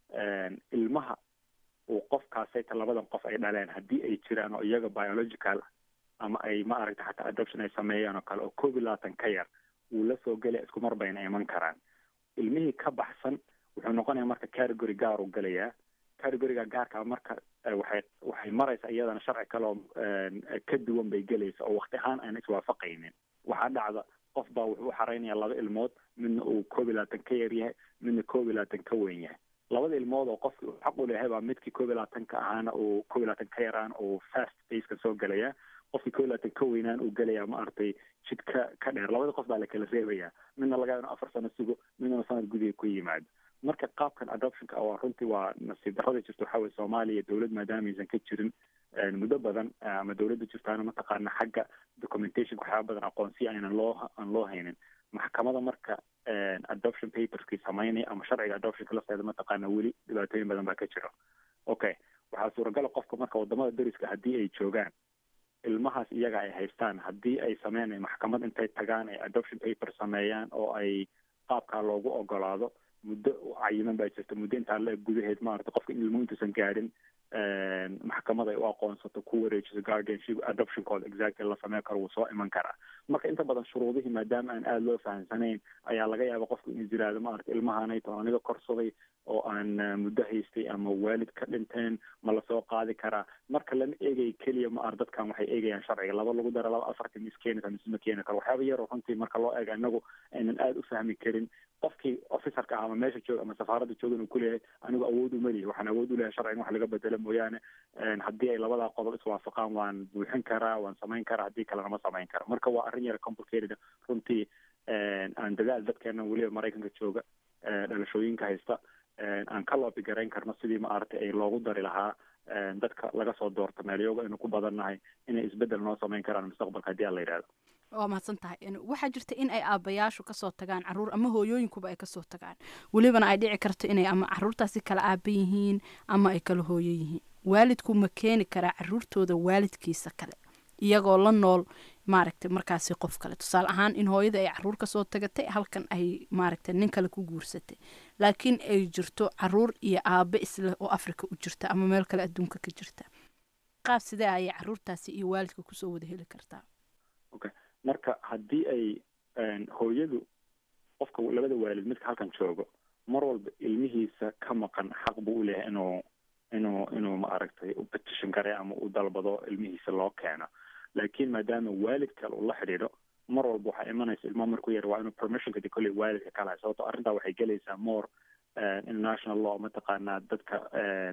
ilmaha uu qofkaasayta labadan qof ay dhaleen haddii ay jiraan oo iyaga biological ama ay ma aragta xataa adoption ay sameeyaan oo kale oo koob iyo labaatan ka yar wuu la soo gelaya isku mar bayna iman karaan ilmihii ka baxsan wuxuu noqonaya marka category gaar u gelayaa categoriga gaarka marka waxay waxay maraysa iyadana sharci kale oo ka duwan bay gelaysa oo wakti ahaan aan iswaafaqaynin waxaa dhacda qof baa wuxuu u xareynaya laba ilmood midna uu koob iyo labaatan ka yar yahay midna koob iyo labaatan ka weyn yahay labada ilmood oo qofkii uu xaq u leeyahay baa midkii koob iyo labaatanka ahaana uu koob iyo labaatan ka yaraan uu fast paceka soo gelaya qofkii koob iyo labaatan ka weynaan uu gelaya ma aragtay jid ka ka dheer labada qof baa la kala reebaya midna laga yaabo afar sano sugo midna sanad gudiga ku yimaado marka qaabkan adoptionka waa runtii waa nasiib darrada jirta waxaa weye soomaaliya dowlad maadaama aysan ka jirin muddo badan ama dowladda jirtaana mataqaana xagga documentationka waxyaaba badan aqoonsiya aynan loo aan loo haynin maxkamada marka adoption paperskii samaynaya ama sharciga adoptionka lafteeda mataqaana weli dhibaatooyin badan baa ka jira okay waxaa suuragala qofka marka wadamada dariska haddii ay joogaan ilmahaas iyaga ay haystaan haddii ay sameyn maxkamad intay tagaan ay adoption paper sameeyaan oo ay qaabkaa loogu ogolaado muddo cayiman baa jirta muddo intaa la eg gudaheed maarata qofka in ilmuhu intuusan gaadhin maxkamad ay u aqoonsato ku wareejiso guardianship adoptionkooda exactly la sameyn karo wuu soo iman karaa marka inta badan shuruudihii maadaama aan aada loo fahamsanayn ayaa laga yaaba qofku inuu jiraado maarata ilmahanay toon aniga korsaday oo aan muddo haystay ama waalid ka dhinteen ma lasoo qaadi karaa marka lama eegay keliya ma ar dadkan waxay eegayaan sharciga laba lagu dara laba afarta mis keeni karo mise ma keeni karo waxyaaba yaroo runtii marka loo eega inagu aynan aada u fahmi karin qofkii officerka ah ama meesha jooga ama safaaradda jooga inuu kuleeyahay anigu awood uma lihi waxaan awood u lehay sharciga in wax laga bedelo mooyaane haddii ay labadaa qodob iswaafaqaan waan buuxin karaa waan samayn karaa haddii kalena ma samayn karo marka waa arrin yara complicated runtii aan dadaal dadkeena weliba maraykanka jooga dhalashooyinka haysta aan ka loobi garayn karno sidii maaragtay ay loogu dari lahaa dadka laga soo doorto meelyoga aynu ku badannahay inay isbeddel noo samayn karaan mustaqbalka haddii aan la yidhahdo waa mahadsan tahay waxaa jirta in ay aabayaashu kasoo tagaan caruur ama hooyooyinkuba ay kasoo tagaan welibana ay dhici karto inay ama caruurtaasi kala aaba yihiin ama ay kala hooyo yihiin waalidku ma keeni karaa caruurtooda waalidkiisa kale iyagoo la nool maaragtay markaasi qof kale tusaale ahaan in hooyada ay caruur kasoo tagatay halkan ay maaragtay nin kale ku guursatay laakiin ay jirto caruur iyo aabe isleh oo africa u jirta ama meel kale adduunka ka jirta qaab sidee ayay caruurtaasi iyo waalidka kusoo wada heli kartaa okay marka haddii ay hooyadu qofka labada waalid midka halkan joogo mar walba ilmihiisa ka maqan xaq buu u leeyahay inuu inuu inuu maaragtay u petition kare ama u dalbado ilmihiisa loo keeno laakiin maadaama waalid kale uu la xidhiidho mar walba waxaa imanaysa ilmaha markuu yar waa inuu permissionka de kolley waalidka kalahay sababto arrintaa waxay gelaysaa more international law mataqaanaa dadka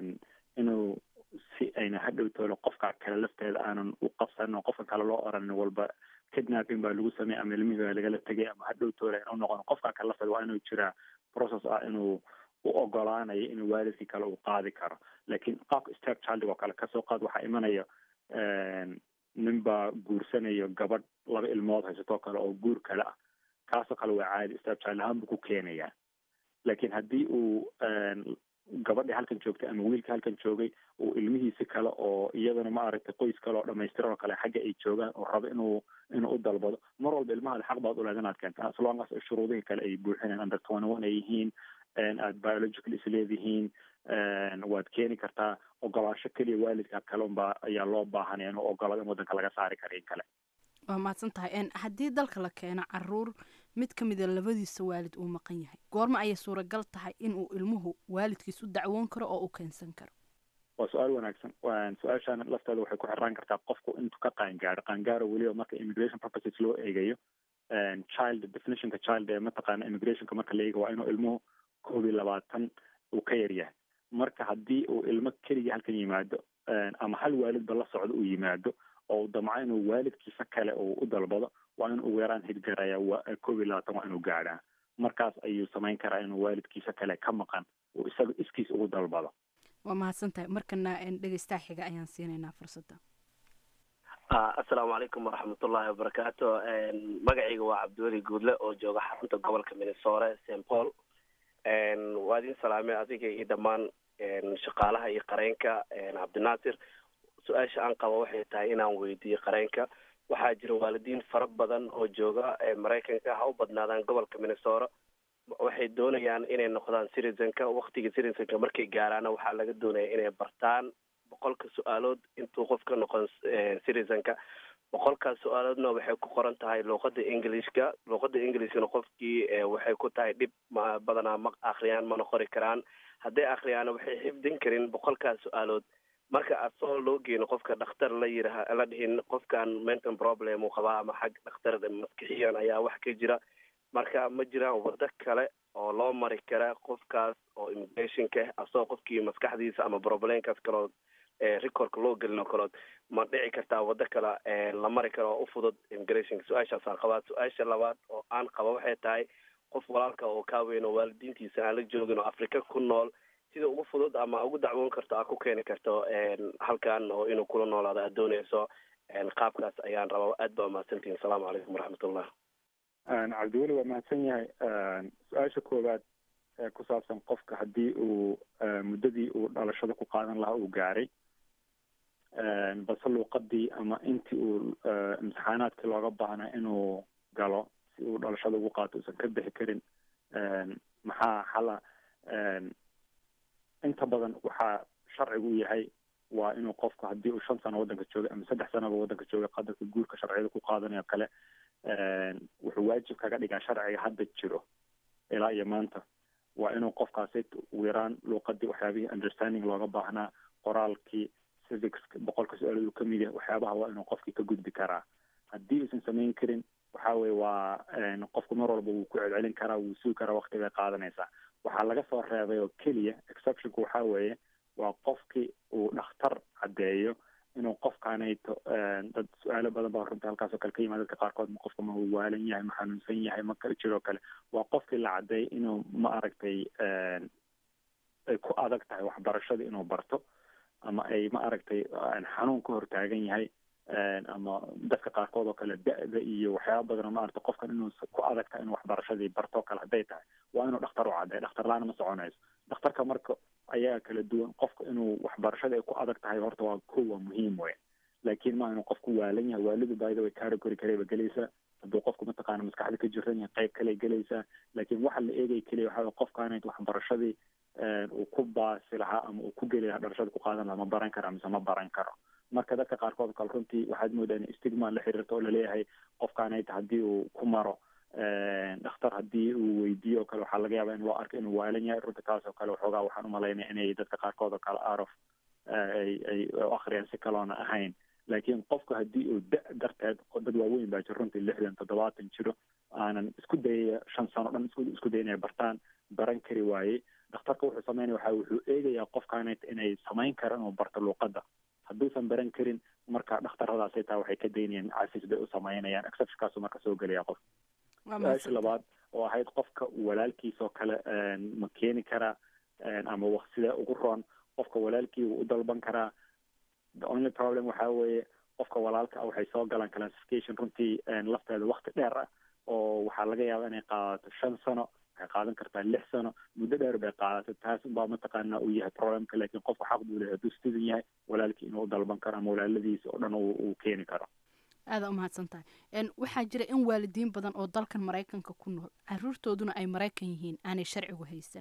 inuu si ayna hadhow toolo qofka kale lafteeda aanan u qabsanin oo qofka kale loo oranin walba kidnapping baa lagu sameeyay ama ilmihii baa lagala tegay ama hadhow toole inuu noqon qofka kale lafteeda waa inuu jiraa process ah inuu u ogolaanayo inuu waalidkii kale uu qaadi karo laakiin qaabka step childig oo kale kasoo qaad waxaa imanaya nin baa guursanayo gabadh laba ilmood haysatoo kale oo guur kale ah kaasoo kale waa caadi step child ahaan buu ku keenayaa laakiin haddii uu gabadhii halkan joogtay ama wiilka halkan joogay uu ilmihiisi kale oo iyadana maaragtay qoys kale oo dhamaystiran oo kale xagga ay joogaan oo rabo inuu inuu u dalbado mar walba ilmahaada xaq baad uleed inaad keenta as long as shuruudihii kale ay buuxineen under twenty one ay yihiin aad biological isleedihiin waad keeni kartaa ogolaasho keliya waalidka kale unbaa ayaa loo baahanaya inuu ogolado in waddanka laga saari kara in kale waa mahadsan tahay haddii dalka la keeno caruur mid ka mida labadiisa waalid uu maqan yahay goorma ayay suuragal tahay inuu ilmuhu waalidkiis u dacwoon karo oo u keensan karo waa su-aal wanaagsan su-aashaan lafteeda waxay ku xiraan kartaa qofku intuu ka qaangaaro qaangaaro weliba marka immigration purposes loo eegayo child definitionka child ee mataqaana immigrationka marka la eega waa inuu ilmuhu koob iyo labaatan uu ka yar yahay marka haddii uu ilmo keligii halkan yimaado ama hal waalidba la socdo uu yimaado oo damco inuu waalidkiisa kale uu u dalbado waa in ugu yaraan hirgaraya koob iyo labaatan waa inuu gaadhaa markaas ayuu samayn karaa inuu waalidkiisa kale ka maqan uu isaga iskiis ugu dalbado waa mahadsan tahay markana dhegeystaha xiga ayaan siinaynaa fursadda assalaamu calaykum waraxmatullaahi wabarakaatu magacayga waa cabdiweli guudle oo jooga xarunta gobolka minnesore st paul waa idin salaamay adiga iyo dhammaan shaqaalaha iyo qareenka cabdinaasir su-aasha aan qabo waxay tahay inaan weydiiyo qareenka waxaa jira waalidiin fara badan oo jooga maraykanka ha u badnaadaan gobolka minnesora waxay doonayaan inay noqdaan citizenka waktiga citizenka markay gaaraana waxaa laga doonaya inay bartaan boqolka su-aalood intuu qofka noqon citizenka boqolkaas su-aaloodna waxay ku qoran tahay luuqada englishka luuqada englishkana qofkii waxay ku tahay dhib ma badanaa ma akriyaan mana qori karaan hadday akriyaana waxay xifdin karin boqolkaas su-aalood marka asoo loo geeno qofka dhakhtar la yiraha la dhihin qofkan mental problem uu qabaa ama xag dhakhtar maskixiyan ayaa wax ka jira marka ma jiraan wado kale oo loo mari kara qofkaas oo immigrationka asoo qofkii maskaxdiisa ama problemkaas kalood recordka loo gelin oo kalood ma dhici kartaa wado kale la mari karo oo u fudud immigrationka su-aashaasaan qabaa su-aasha labaad oo aan qaba waxay tahay qof walaalka oo kaa weyn oo waalidiintiisa aan la joogin oo afrika ku nool sida ugu fudud ama ugu dacwoon karto aa ku keeni karto halkan oo inuu kula noolaado aad dooneyso qaabkaas ayaan rabaa aad baa umahadsantihin asalaamu calaykum waraxmatullah cabdiweli waa mahadsan yahay su-aasha koowaad ee ku saabsan qofka haddii uu muddadii uu dhalashada ku qaadan lahaa uu gaaray balse luuqadii ama intii uu imtixaanaadkii looga baahnaa inuu galo si uu dhalashada ugu qaato uusan ka bixi karin maxaa xala inta badan waxaa sharcigu yahay waa inuu qofku haddii uu shan sano waddanka joogay ama saddex sanoba waddanka joogay qadarka guurka sharciyada ku qaadanayo kale wuxuu waajib kaga dhigaa sharciga hadda jiro ilaa iyo maanta waa inuu qofkaasi ugu yaraan luuqadii waxyaabihii understanding looga baahnaa qoraalkii civics boqolka su-aalood uu kamid yahay waxyaabaha waa inuu qofkii ka gudbi karaa haddii uusan samayn karin waxa weye waa qofku mar walba wuu ku celcelin karaa wuu sugi karaa wakti bay qaadanaysaa waxaa laga soo reebay oo keliya exceptionku waxa weeye waa qofkii uu dhakhtar caddeeyo inuu qofkaanayto dad su-aalo badan baa runta halkaasoo kale ka yimaad dadka qaarkood ma qofka ma waalan yahay ma xanuunsan yahay ma kala jiroo kale waa qofkii la caddeeyay inuu ma aragtay ay ku adag tahay waxbarashada inuu barto ama ay ma aragtay xanuun ka hortaagan yahay ama dadka qaarkood oo kale da-da iyo waxyaaba badan ma aragtay qofkan inuu ku adag tahay inuu waxbarashadii barto kale hadday tahay waa inuu dhakhtar u caddeeyo dhakhtar la-aan ma soconayso dhakhtarka marka ayaa kala duwan qofka inuu waxbarashada ay ku adag tahay horta waa ko waa muhiim wey laakiin ma inuu qofku waalan yahay waalidu baayida way category kaleba gelaysaa hadduu qofku mataqaana maskaxda ka jiran yahay qayb kale gelaysaa laakiin waxa la eegay keliya waxa qofkaanay waxbarashadii uu ku baasi lahaa ama uu ku geli lahaa dhalashada ku qaadan lahaa ma baran karo mise ma baran karo marka dadka qaarkood kale runtii waxaad moodaa in stigma la xiriirto oo laleeyahay qofkaanayta haddii uu ku maro dhakhtar haddii uu weydiiyo oo kale waxaa laga yaabaa in loo arko inuu waalan yahay runta taas oo kale waxoogaa waxaan umalaynaya inay dadka qaarkood oo kale arof ay ay u akhriyaan si kaloona ahayn laakiin qofku haddii uu da darteed dad waaweyn baa jiro runtii lixdan toddobaatan jiro aanan isku dayaya shan sano dhan isku isku day inay bartaan baran kari waayey dhakhtarka wuxuu sameynaya waxa wuxuu eegayaa qofkaanayt inay samayn karaan inuu barto luuqadda hadduusan baran karin marka dhakhtaradaasay taa waxay ka daynayaan cafis bay u samaynayaan exceptionkaasu marka soo gelaya qof su-aasha labaad oo ahayd qofka walaalkiis oo kale ma keeni karaa ama sidee ugu roon qofka walaalkii wuu u dalban karaa the only problem waxa weeye qofka walaalka waxay soo galaan classification runtii lafteeda wakti dheer ah oo waxaa laga yaaba inay qaadato shan sano waxay qaadan kartaa lix sano muddo dheer bay qaadato taas baa mataqaana uu yahay problemka laakiin qofka xaq buu leeyahay hadduu student yahay walaalkii inuu u dalban karo ama walaaladiisa oo dhan uu keeni karo aada umahadsan tahay waxaa jira in waalidiin badan oo dalkan maraykanka ku nool caruurtooduna ay maraykan yihiin aanay sharcigu haysan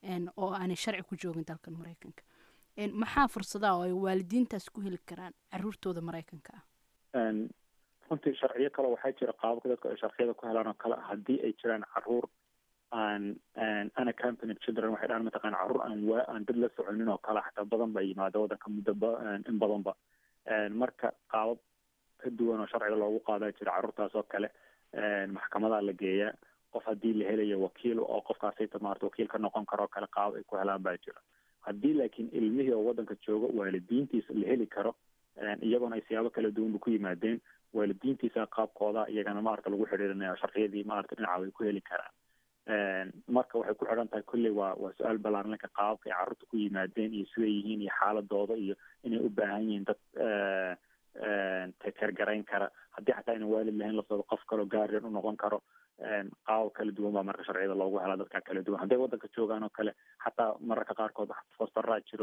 oo aanay sharci ku joogin dalkan maraykanka maxaa fursadaha oo ay waalidiintaas ku heli karaan caruurtooda maraykanka ah runtii sharciyo kale waxaa jira qaababka dadku ay sharciyada ku helaan oo kale haddii ay jiraan caruur aan unaccompanied children waxay dhahan mataqana caruur aan waa aan dad la soconin oo kale xataa badan ba yimaada waddanka muddo in badanba marka qaabab ka duwan oo sharciga loogu qaadaa jira carruurtaas oo kale maxkamadaa la geeyaa qof haddii la helayo wakiil oo qofkaasayta maarata wakiil ka noqon karo kale qaab ay ku helaan baa jira haddii laakiin ilmihii oo waddanka jooga waalidiintiisa la heli karo iyagoona ay siyaabo kala duwanba ku yimaadeen waalidiintiisa qaabkooda iyagana maarata lagu xidhiirinaya sharciyadii maarata dhinaca way ku heli karaan marka waxay ku xidhan tahay kolley waa waa su-aal ballaaranka qaababka ay carruurta ku yimaadeen iyo siday yihiin iyo xaaladooda iyo inay u baahan yihiin dad tekergarayn kara haddii xataa aynan waalid lahayn laftooda qof kaloo gaarian u noqon karo qaabab kala duwan baa marka sharciyada loogu helaa dadka kala duwan hadday waddanka joogaan oo kale xataa mararka qaarkood fostaraa jiro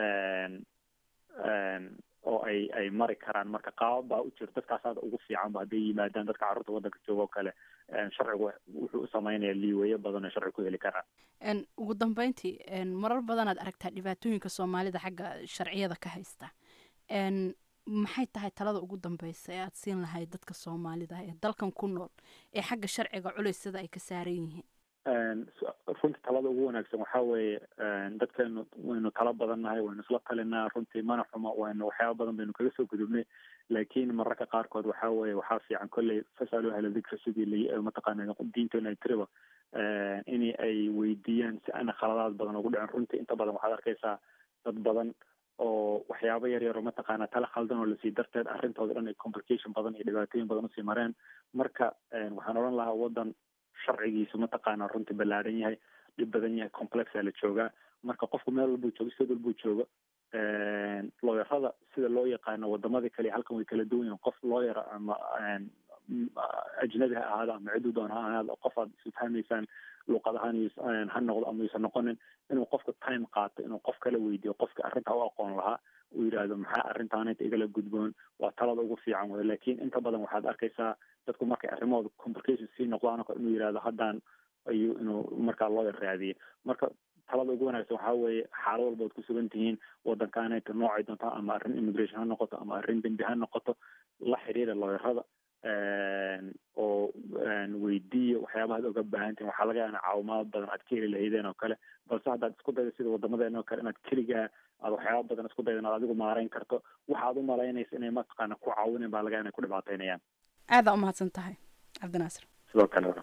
oo ay ay mari karaan marka qaabab baa u jiro dadkaas aada ugu fiicanba hadday yimaadaan dadka carruurta waddanka jooga oo kale sharcigu wuxuu u sameynaya liiwayo badan oo sharci ku heli karaan ugu dambeyntii marar badanaad aragtaa dhibaatooyinka soomaalida xagga sharciyada ka haysta maxay tahay talada ugu dambeysa ee aada siin lahayd dadka soomaalida ee dalkan ku nool ee xagga sharciga culeysyada ay ka saaran yihiin runtii talada ugu wanaagsan waxaa weeye dadkeenu waynu tala badan nahay waynu isla talinaa runtii mana xumo waynu waxyaaba badan baynu kaga soo gudubnay laakiin mararka qaarkood waxaa weeye waxaa fiican kolley fasalu ahla dikra sidii la mataqaana diinteena ay tiriba in ay weydiiyaan si aana khaladaad badan ugu dhicin runtii inta badan waxaad arkaysaa dad badan oo waxyaabo yar yar oo mataqaana tala khaldan oo lasii darteed arrintooda dhan ay complication badan iyo dhibaatooyin badan usii mareen marka waxaan odhan lahaa waddan sharcigiisu mataqaana runtii ballaaran yahay dhib badan yahay complexa la joogaa marka qofku meel walbuu joogo sid walbuu joogo looyarada sida loo yaqaano wadamadii kale halkan way kala duwan yihin qof looyara ama ajnabi ha ahaado ama ciduu doon ha ahaado qof aad isfahmaysaan luuqad ahaan ha noqdo ama yuusan noqonin inuu qofka time qaato inuu qof kala weydiiyo qofka arrinta u aqoon lahaa uu yidhaahdo maxaa arrintaanayta igala gudboon waa talada ugu fiican wey laakiin inta badan waxaad arkaysaa dadku markay arrimahooda complication sii noqdaan oo kale inuu yidhahdo haddaan ayuu inuu markaa loo raadiye marka talada ugu wanaagsan waxaa weeye xaalad walba ad ku sugan tihiin waddankaanayta noocay doonto ama arrin immigration ha noqoto ama arrin dembi ha noqoto la xiriira looyarada oo weydiiya waxyaabaha ad oga baahan tihin waxaa laga yaana caawimaad badan aad ka heli lahaydeen oo kale balse haddaad isku daydo sida wadamadeena oo kale inaad keligaa aad waxyaaba badan isku daydo inaad adigu maarayn karto waxaad u malaynaysa inay mataqaana ku caawinen baa laga inay ku dhibaataynayaan aadaa umahadsan tahay cabdinaasir sidoo kale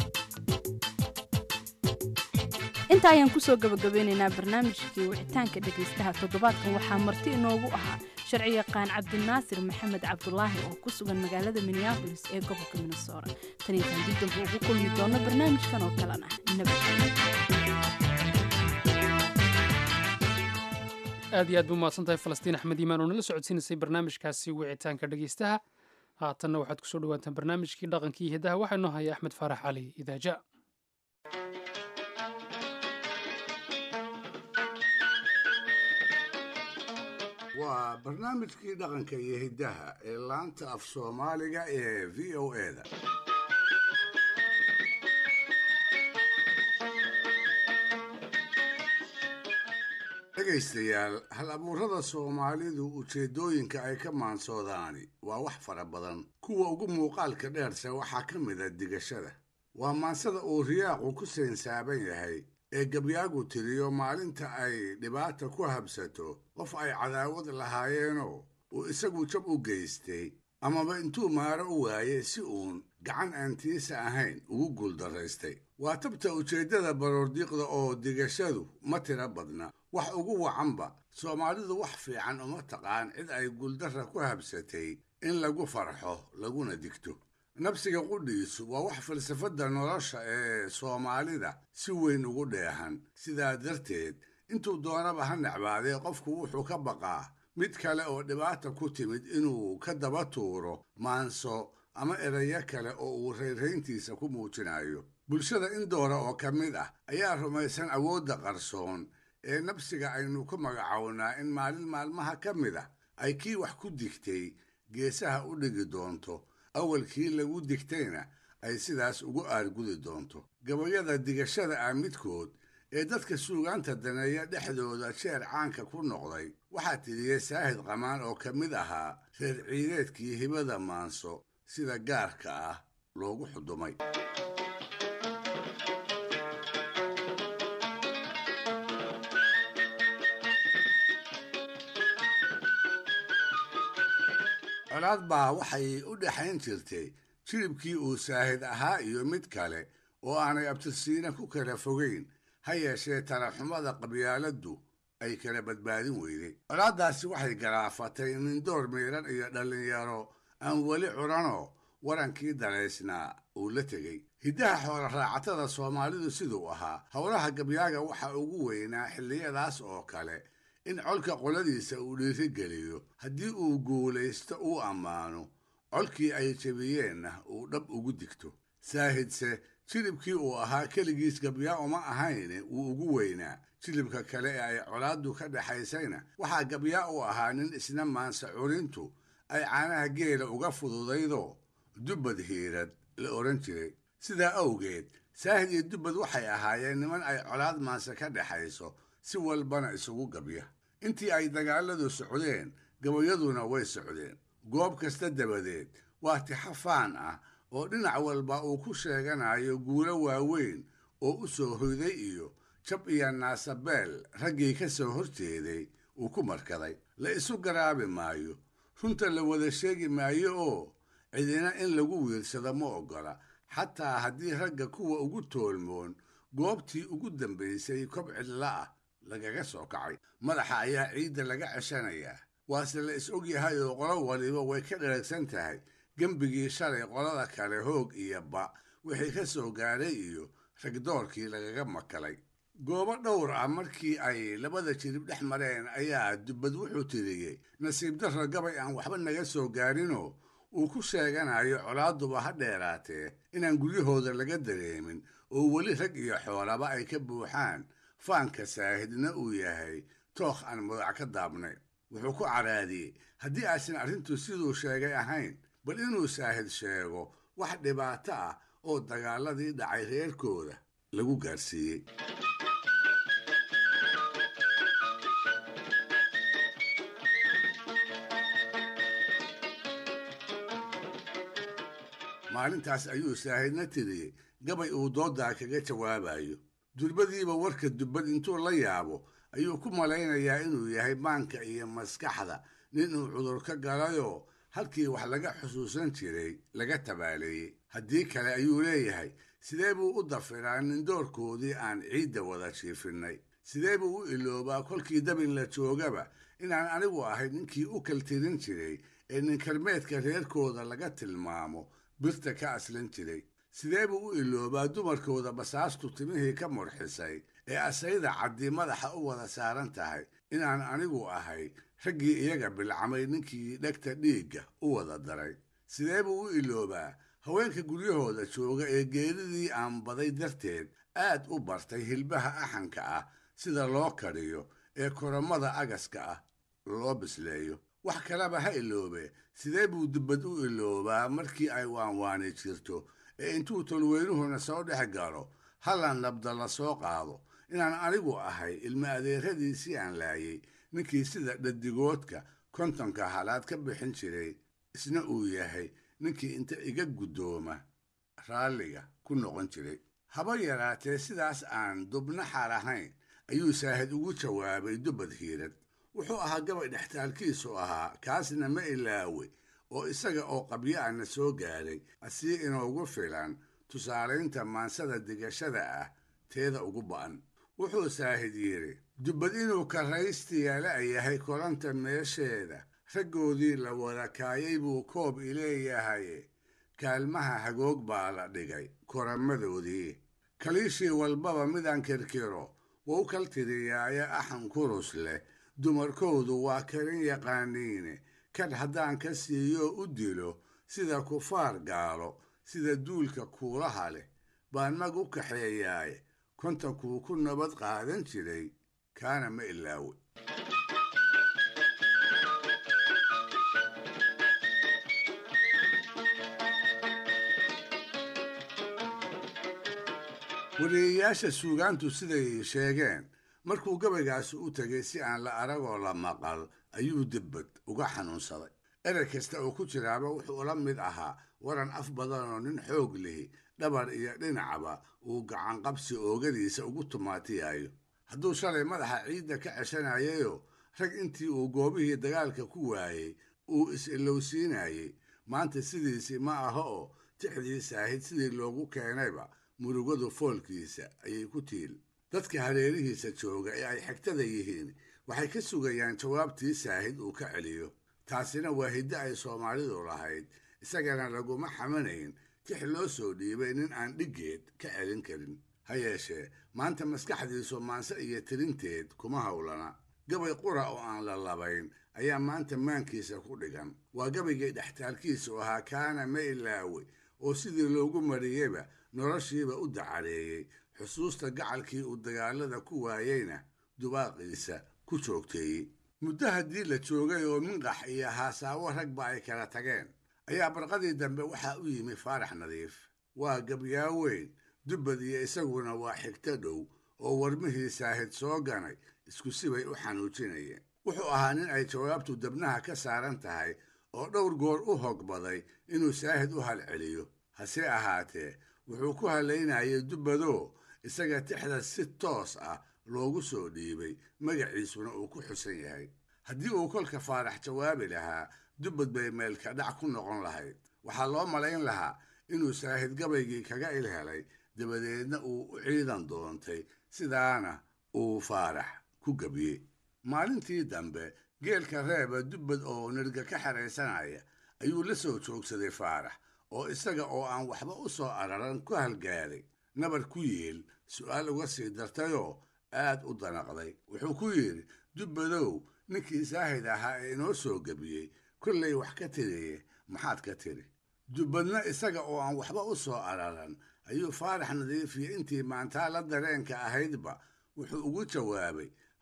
inta ayaan kusoo gabagabeynaynaa barnaamijkii wicitaanka dhegaystaha toddobaadkan waxaa marti inoogu ahaa sharci yaqaan cabdinaasir maxamed cabdulaahi oo ku sugan magaalada minneabolis ee gobolka minnesora tan intaan dib dambe ugu kulmi doono barnaamijkan oo kalena nabad aad iyo aad bu mahadsan tahay falastiin axmed iimaan oo nala socodsiinaysay barnaamijkaasi wicitaanka dhegaystaha haatanna waxaad kusoo dhawaataan barnaamijkii dhaqankii hidaha waxaa inoo haya axmed faarax cali idaaja waa barnaamijkii dhaqanka iyo hiddaha ee laanta af soomaaliga ee v o eda dhegaystayaal hal abuurada soomaalidu ujeeddooyinka ay ka maansoodaani waa wax fara badan kuwa ugu muuqaalka dheerse waxaa ka mid a digashada waa maansada uu riyaaqu ku sainsaaban yahay ee gabyaagu tiriyo maalinta ay dhibaata ku habsato qof ay cadaawad lahaayeenoo uu isagu jab u geystay amaba intuu maaro u waayey si uun gacan aan tiisa ahayn ugu guuldarraystay waa tabta ujeeddada baroordiiqda oo digashadu ma tira badna wax ugu wacanba soomaalidu wax fiican uma taqaan cid ay guuldarra ku habsatay in lagu farxo laguna digto nabsiga qudhiisu waa wax falsafadda nolosha ee soomaalida si weyn ugu dheehan sidaa darteed intuu doonaba ha necbaadee qofku wuxuu ka baqaa mid kale oo dhibaata ku timid inuu ka daba tuuro maanso ama erayo kale oo uu raynrayntiisa ku muujinayo bulshada in doora oo ka mid ah ayaa rumaysan awoodda qarsoon ee nabsiga aynu ku magacownaa in maalin maalmaha ka mid ah ay kii wax ku digtay geesaha u dhigi doonto awalkii lagu digtayna ay sidaas ugu aargudi doonto gabayada digashada ah midkood ee dadka suugaanta daneeya dhexdooda jeer caanka ku noqday waxaa tiriyey saahid qamaan oo ka mid ahaa reer ciideedkii hibada maanso sida gaarka ah loogu xudumay colaad baa waxay u dhexayn jirtay jilibkii uu saahid ahaa iyo mid kale oo aanay abtirsiina ku kala fogayn ha yeeshee talaxumada qabyaaladdu ay kala badbaadin weyday colaaddaasi waxay galaafatay nindoor miidhan iyo dhallinyaro aan weli curanoo warankii dalaysnaa uu la tegey hiddaha xoola raacatada soomaalidu siduu ahaa howlaha gabyaaga waxa ugu weynaa xilliyadaas oo kale in colka qoladiisa uu dhiirigeliyo haddii uu guulaysto uu ammaano colkii ay jebiyeenna uu dhab ugu digto saahidse jilibkii uu ahaa keligiis gabyaa uma ahayne wuu ugu weynaa jilibka kale ee ay colaaddu ka dhexaysayna waxaa gabyaa u ahaa nin isna maansa curintu ay caanaha geela uga fududaydoo dubbad hiirad la odhan jiray sidaa awgeed saahid iyo dubbad waxay ahaayeen niman ay colaad maanse ka dhexayso si walbana isugu gabya intii ay dagaalladu socdeen gabayaduna way socdeen goob kasta dabadeed waa tixafaan ah oo dhinac walba uu ku sheeganayo guulo waaweyn oo u soo hoyday iyo jab iyo naasabeel raggii ka soo horjeeday uu ku markaday la isu garaabi maayo runta la wada sheegi maayo oo cidina in lagu wiirsado ma oggola xataa haddii ragga kuwa ugu toolmoon goobtii ugu dambaysay kob cidla ah lagaga soo kacay madaxa ayaa ciidda laga ceshanayaa waase la is og yahay oo qolo waliba way ka dharagsan tahay gembigii shalay qolada kale hoog iyo ba wixii ka soo gaadhay iyo ragdoorkii lagaga makalay goobo dhowr ah markii ay labada jirib dhex mareen ayaa dubbad wuxuu tiriyey nasiib darro gabay aan waxba naga soo gaadhinoo uu ku sheeganayo colaaduba ha dheeraatee inaan guryahooda laga dareemin oo weli rag iyo xoolaba ay ka buuxaan faanka saahidna uu yahay tookh aan mudac ka daabnay wuxuu ku caraadiyey haddii aysan arrintu siduu sheegay ahayn bal inuu saahid sheego wax dhibaato ah oo dagaaladii dhacay reerkooda lagu gaarsiiyey maalintaas ayuu saahidna tiriyey gabay uu dooddaa kaga jawaabayo durbadiiba warka dubbad intuu la yaabo ayuu ku malaynayaa inuu yahay maanka iyo maskaxda nin uu cudur ka galayoo halkii wax laga xusuusan jiray laga tabaaleeyey haddii kale ayuu leeyahay sidee buu u dafiraa nindoorkoodii aan ciidda wada jiifinnay sidee buu u iloobaa kolkii dabin la joogaba inaan anigu ahay ninkii u kaltirin jiray ee ninkarmeedka reerkooda laga tilmaamo birta ka aslan jiray sidee buu u iloobaa dumarkooda basaastu timihii ka murxisay ee asayda caddi madaxa u wada saaran tahay inaan anigu ahay raggii iyaga bilcamay ninkii dhegta dhiigga u wada daray sidee buu u iloobaa haweenka guryahooda jooga ee geeridii aan baday darteed aad u bartay hilbaha axanka ah sida loo kariyo ee koramada agaska ah loo bisleeyo wax kaleba ha iloobe sidee buu dubbad u iloobaa markii ay waanwaani jirto ee intuu tolweynuhuna soo dhex galo hallan nabda la soo qaado inaan anigu ahay ilma adeeradiisii aan laayay ninkii sida dhadigoodka kontonka halaad ka bixin jiray isna uu yahay ninkii inta iga guddooma raalliga ku noqon jiray haba yaraatee sidaas aan dubnaxar ahayn ayuu saahid ugu jawaabay dubbad hiirad wuxuu ahaa gabay dhextaalkiisu ahaa kaasna ma ilaawe oo isaga oo qabyo ana soo gaadhay asii inoogu filan tusaalaynta maansada digashada ah teeda ugu ba'an wuxuu saahid yidhi dubbad inuu karraystiya la'yahay kolanta meesheeda raggoodii la wada kaayay buu koob ileeyahaye kaalmaha hagoog baa la dhigay koramadoodii kaliishii walbaba midaan kirkiro wou kaltiriyaaye axan kurus leh dumarkoodu waa karin yaqaaniine kadh haddaan ka siiyo u dilo sida kufaar gaalo sida duulka kuulaha leh baan mag u kaxeeyaaye kontankuu ku nabad qaadan jiray kaana ma ilaawe wariyeyaasha suugaantu siday sheegeen markuu gabaygaasi u tegay si aan la aragoo la maqal ayuu dibbad uga xanuunsaday erey kasta oo ku jiraaba wuxuu la mid ahaa waran af badanoo nin xoog lihi dhabar iyo dhinacba uu gacanqabsi oogadiisa ugu tumaatiyayo hadduu shalay madaxa ciidda ka ceshanayayoo rag intii uu goobihii dagaalka ku waayey uu is-ilowsiinayey maanta sidiisii ma aha oo tixdii saahid sidii loogu keenayba murugadu foolkiisa ayay ku tiil dadka hareerihiisa jooga ee ay xigtada yihiin waxay ka sugayaan jawaabtii saahid uu ka celiyo taasina waa hiddo ay soomaalidu lahayd isagana laguma xamanayn tix loo soo dhiibay nin aan dhiggeed ka celin karin ha yeeshee maanta maskaxdiisu maanse iyo tirinteed kuma howlana gabay qura oo aan la labayn ayaa maanta maankiisa ku dhigan waa gabaygii dhextaalkiisu ahaa kaana ma ilaawe oo sidii loogu mariyeyba noloshiiba u dacareeyey xusuusta gacalkii uu dagaalada ku waayeyna dubaaqiisa ku joogteeyey muddo haddii la joogay oo minqax iyo haasaawo ragba ay kala tageen ayaa barqadii dambe waxaa u yimi faarax nadiif waa gabyaa weyn dubbad iyo isaguna waa xigto dhow oo warmihii saahid soo ganay isku sibay u xanuujinayeen wuxuu ahaa nin ay jawaabtu dabnaha ka saaran tahay oo dhowr goor u hogbaday inuu saahid u halceliyo hase ahaatee wuxuu ku halaynayay dubbadoo isaga tixda si toos ah loogu soo dhiibay magaciisuna uu ku xusan yahay haddii uu kolka faarax jawaabi lahaa dubbad bay meelka dhac ku noqon lahayd waxaa loo malayn lahaa inuu saahid gabaygii kaga il helay dabadeedna uu u ciidan doontay sidaana uu faarax ku gebiyey maalintii dambe geelka reeba dubbad oo nirga ka xeraysanaya ayuu la soo joogsaday faarax oo isaga oo aan waxba u soo araran ku halgaaday nabar ku yeel su'aal uga sii dartayoo aad u danaqday wuxuu ku yidhi dubbadow ninkii saahid ahaa ee inoo soo gebiyey kollay wax ka tiriye maxaad ka tiri dubbadna isaga oo aan waxba u soo araran ayuu faarax nadiifiye intii maantaa la dareenka ahaydba wuxuu ugu jawaabay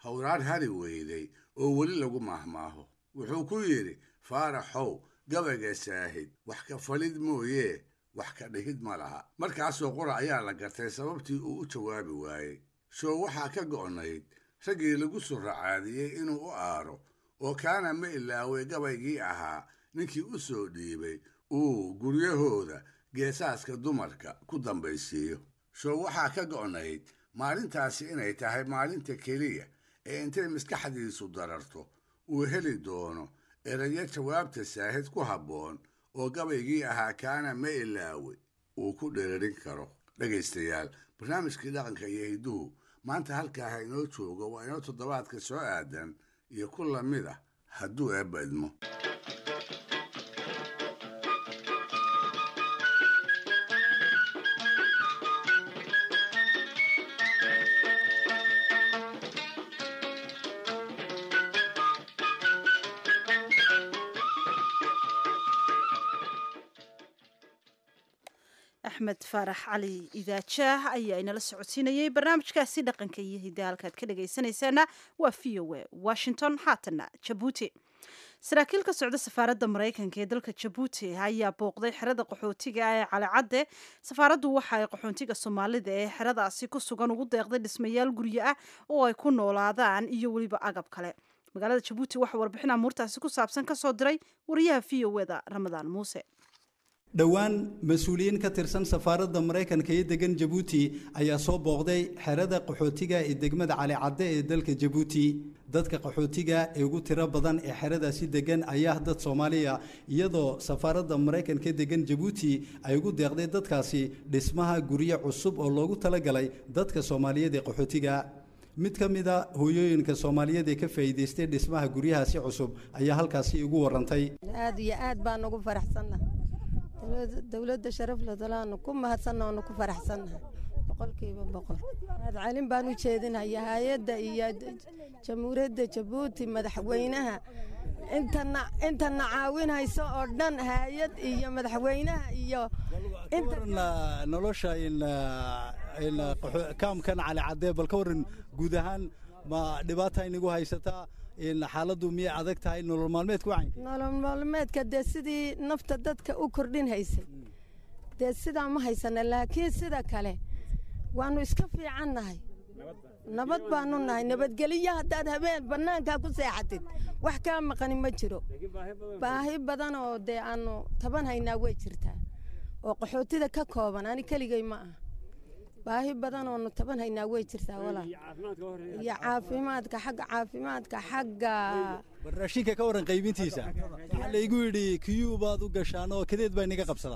hawraar hari weyday oo weli lagu maahmaaho wuxuu ku yidhi faaraxow gabayga saahid wax ka falid mooyee wax ka dhihid ma laha markaasoo qura ayaa la gartay sababtii uu u jawaabi waayey show waxaa ka go'nayd raggii lagu suracaadiyey inuu u aaro oo kaana ma ilaaway gabaygii ahaa ninkii u soo dhiibay uu guryahooda geesaaska dumarka ku dambaysiiyo show waxaa ka go'nayd maalintaasi inay tahay maalinta keliya ee intay maskaxdiisu dararto uu heli doono erayo jawaabta saahid ku habboon oo gabaygii ahaa kaana ma ilaawe uu ku dheerarin karo dhegaystayaal barnaamijkii dhaqanka iyo hidduhu maanta halkaa ha inoo joogo waa inoo toddobaadka soo aadan iyo ku lamid ah hadduu eebba idmo axmed faarax cali idaajaah ayaa inala socodsiinayay barnaamijkaasi dhaqanka iyo hidda halkaad ka dhagaysanaysaana waa v o a washington haatana jabuuti saraakiil ka socda safaaradda maraykanka ee dalka jabuuti ayaa booqday xerada qaxootiga ee calicadde safaaraddu waxa ay qaxootiga soomaalida ee xeradaasi ku sugan ugu deeqday dhismayaal guryo ah oo ay ku noolaadaan iyo weliba agab kale magaalada jabuuti waxaa warbixin amuurtaasi ku saabsan ka soo diray wariyaha v o eda ramadaan muuse dhowaan mas-uuliyiin ka tirsan safaaradda maraykanka ee degan jabuuti ayaa soo booqday xerada qaxootiga ee degmada calicadde ee dalka jabuuti dadka qaxootiga ee ugu tiro badan ee xeradaasi degan ayaa dad soomaaliya iyadoo safaaradda maraykanka ee degan jabuuti ay ugu deeqday dadkaasi dhismaha guryo cusub oo loogu talagalay dadka soomaaliyeed ee qaxootiga mid ka mid a hooyooyinka soomaaliyeed ee ka faa'iidaystay dhismaha guryahaasi cusub ayaa halkaasi igu warantay aad iyo aad baan ugu faraxsannahay dowladda sharafle dalaanu ku mahadsanna oonu ku faraxsannahay boqolkiiba boqol mahad celin baan u jeedinaya hay-adda iyo jamhuuriyadda jabuuti madaxweynaha intana intana caawinayso oo dhan hay-ad iyo madaxweynaha iyo nolosha kaamkan cali cadee bal ka waran guud ahaan ma dhibaata inagu haysataa xaaladdu miyay adag tahay nolol maalmeedka wacan nolol maalmeedka dee sidii nafta dadka u kordhin haysay dee sidaa ma haysana laakiin sida kale waannu iska fiican nahay nabad baanu nahay nabadgelyo haddaad habeen bannaankaa ku seexatid wax kaa maqani ma jiro baahi badan oo dee aannu taban haynaa way jirtaa oo qaxootida ka kooban ani keligay ma aha baahi badan oonu taban haynaa way jirtaa walaal iyo caafimaadka xagga caafimaadka xagga raashinka ka waran qaybintiisa waxaa laygu yidhi kiyuu baad u gashaan oo kadeed baa inaga qabsadaa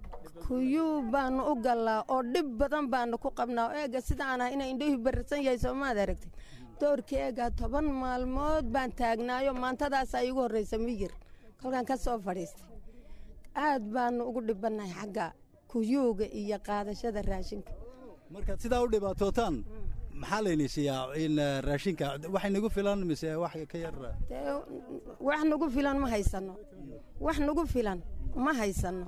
kuyuu baanu u gallaa oo dhib badan baanu ku qabnaa eega sidaan ah inay indhuhi bararsan yahay soomaad aragtid doorkii eega toban maalmood baan taagnaayo maantadaasaa iigu horraysa miyir kolkaan ka soo fadhiistay aad baanu ugu dhibannahay xagga kuyuuga iyo qaadashada raashinka markaad sidaa u dhibaatootaan maxaa layni siiyaa in raashinka wax nagu filan mise wax ka yar wax nagu filan ma haysano wax nagu filan ma haysano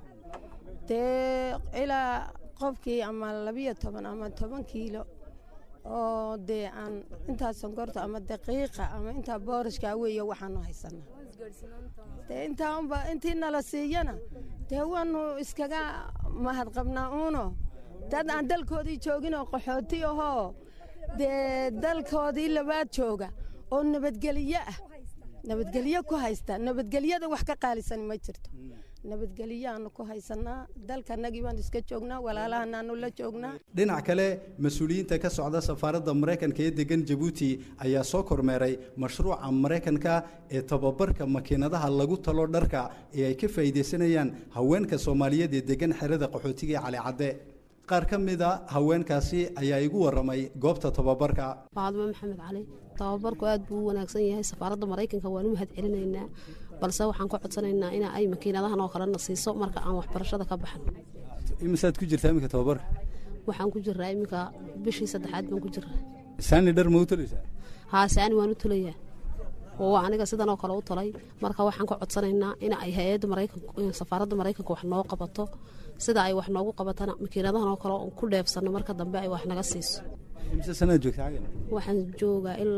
dee ilaa qofkii ama labiyo toban ama toban kiilo oo dee aan intaa sonkorta ama daqiiqa ama intaa boorashkaa weeye waxaanu haysana dee intaa unba intii nala siiyana dee waanu iskaga mahadqabnaa uuno dad aan dalkoodii joogin oo qaxooti ahoo dee dalkoodii labaad jooga oo nabadgelyo ah nabadgelyo ku haysta nabadgelyada wax ka qaalisan ma jirto nabadgelyaanu ku haysanaa dalkanagii baan iska joognaa walaalahanaanu la joognaa dhinac kale mas-uuliyiinta ka socda safaaradda maraykanka ee degan jabuuti ayaa soo kormeeray mashruuca maraykanka ee tababarka makiinadaha lagu talo dharka ee ay ka faa'iidaysanayaan haweenka soomaaliyeed ee degan xerada qaxootiga ee calicadde qaar ka mida haweenkaasi ayaa igu waramay goobta tababarka faadimo maxamed cali tababarku aad buu u wanaagsan yahay safaaradda maraykanka waan u mahad celinaynaa balse waxaan ka codsanaynaa in ay makiinadahan oo kalena siiso marka aan waxbarashada ka baxan imisaad ku jirtaa iminka tababarka waxaan ku jiraa iminka bishii saddexaad baan ku jiraa saani dhar ma u tolaysaa haa saani waan u tolayaa oo aniga sidan oo kale u tolay marka waxaan ka codsanaynaa in ay hay-adda maraykanka safaaradda maraykanka wax noo qabato sida ay wax noogu qabatana makiinadahan oo kale ku dheefsano marka dambe ay wax naga siiso imise sanaad joogtaa waxaan joogaa ilaa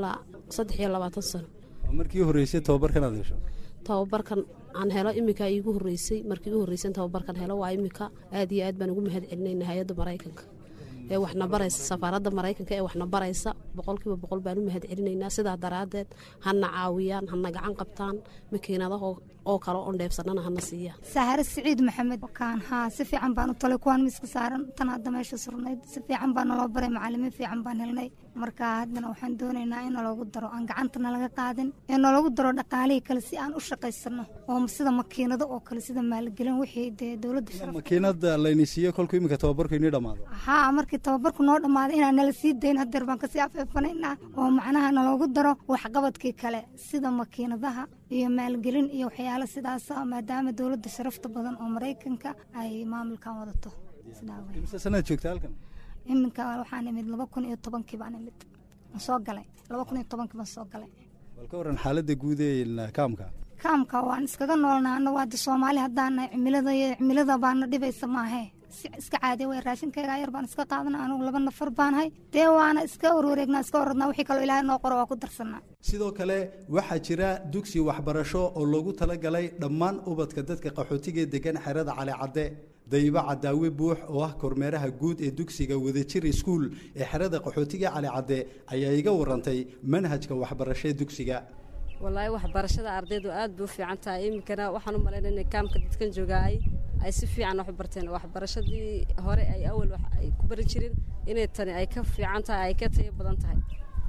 saddex iyo labaatan sano markii horreysay tababarkan aad hesho tababarkan aan helo iminka iigu horreysay markii igu horreysay tababarkan helo waa iminka aad iyo aad baan ugu mahad celinayna hay-adda maraykanka ee waxna baraysa safaaradda maraykanka ee waxna baraysa boqolkiiba boqol baan u mahad celinaynaa sidaa daraaddeed hana caawiyaan hana gacan qabtaan makiinadaha oo kale oon dheebsanana hana siiyaan saare siciid maxamed kaan haa si fiican baan u talay kuwaan miiska saaran tan hadda meesha surnayd si fiican baa naloo baray macalimiin fiican baan helnay marka haddana waxaan doonaynaa in naloogu daro aan gacantana laga qaadin ee naloogu daro dhaqaalihii kale si aan u shaqaysano oo sida makiinado oo kale sida maalgelin wixii dee dowladda sharaf makiinada layni siiyo kolku iminka tababarku inii dhammaado haa markii tababarku noo dhammaaday inaan nala sii dayn hadeer baan kasii afeefanaynaa oo macnaha naloogu daro waxqabadkii kale sida makiinadaha iyo maalgelin iyo waxyaalo sidaasa maadaama dowladda sharafta badan oo maraykanka ay maamulkan wadato imse sanaad joogta halkan iminka waxaan imid laba kun iyo tobankii baan imid soo galay laba kun iyo tobankii baan soo galay bal ka waran xaaladda guud ee kaamka kaamka waan iskaga noolnaa anagu hadda soomaali haddaana cimilada cimilada baana dhibaysa maahe iska caadiya way raashinkayga yar baan iska qaadana anugu laba nafar baanahay dee waana iska warwareegnaa iska waradnaa wixii kaloo ilaahay noo qoro waa ku darsanaa sidoo kale waxaa jira dugsi waxbarasho oo loogu talagalay dhammaan ubadka dadka qaxootiga ee degan xerada calicadde dayba cadaawe buux oo ah kormeeraha guud ee dugsiga wadajir iskuul ee xerada qaxootiga calicadde ayaa iga warantay manhajka waxbarasho ee dugsiga walaahi waxbarashada ardaydu aad bay u fiican tahay iminkana waxaan u malaynaa inay kaamka dadkan joogaa ay ay si fiican wax u barteen waxbarashadii hore ay awal wax ay ku bari jirin inay tani ay ka fiican tahay ay ka tayo badan tahay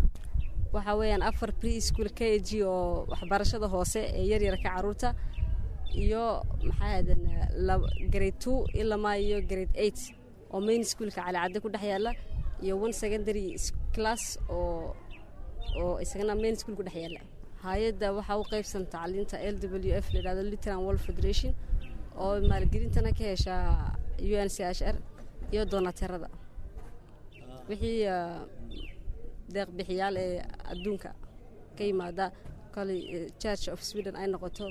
waxa weeyaan afar pre school k g oo waxbarashada hoose ee yaryarka caruurta iyo maxaa hadan grade two ilamaa iyo grade eight oo main schoolka calicadde ku dhex yaalla iyo one secondary class oo oo isagana main school ku dhex yaalla hay-adda waxaa u qaybsan tacliinta l w f layidhahdo litran world federation oo maalgelintana ka heshaa u n c h r iyo doonateerada wixii deeqbixiyaal ee adduunka ka yimaada kale church of sweden ay noqoto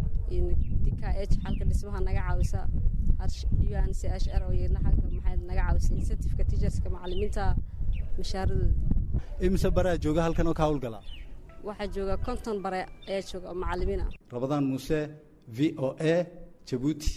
d k h xalka dhismaha naga caawisa u n c h r oo iyadna xalka maxay naga caawisa incentiveka teacherska macalimiinta mashaaradooda imise baraa jooga halkan oo ka hawlgala waxaa jooga konton bare ayaa jooga oo macalimiin ah rabadaan muuse v o a jabuuti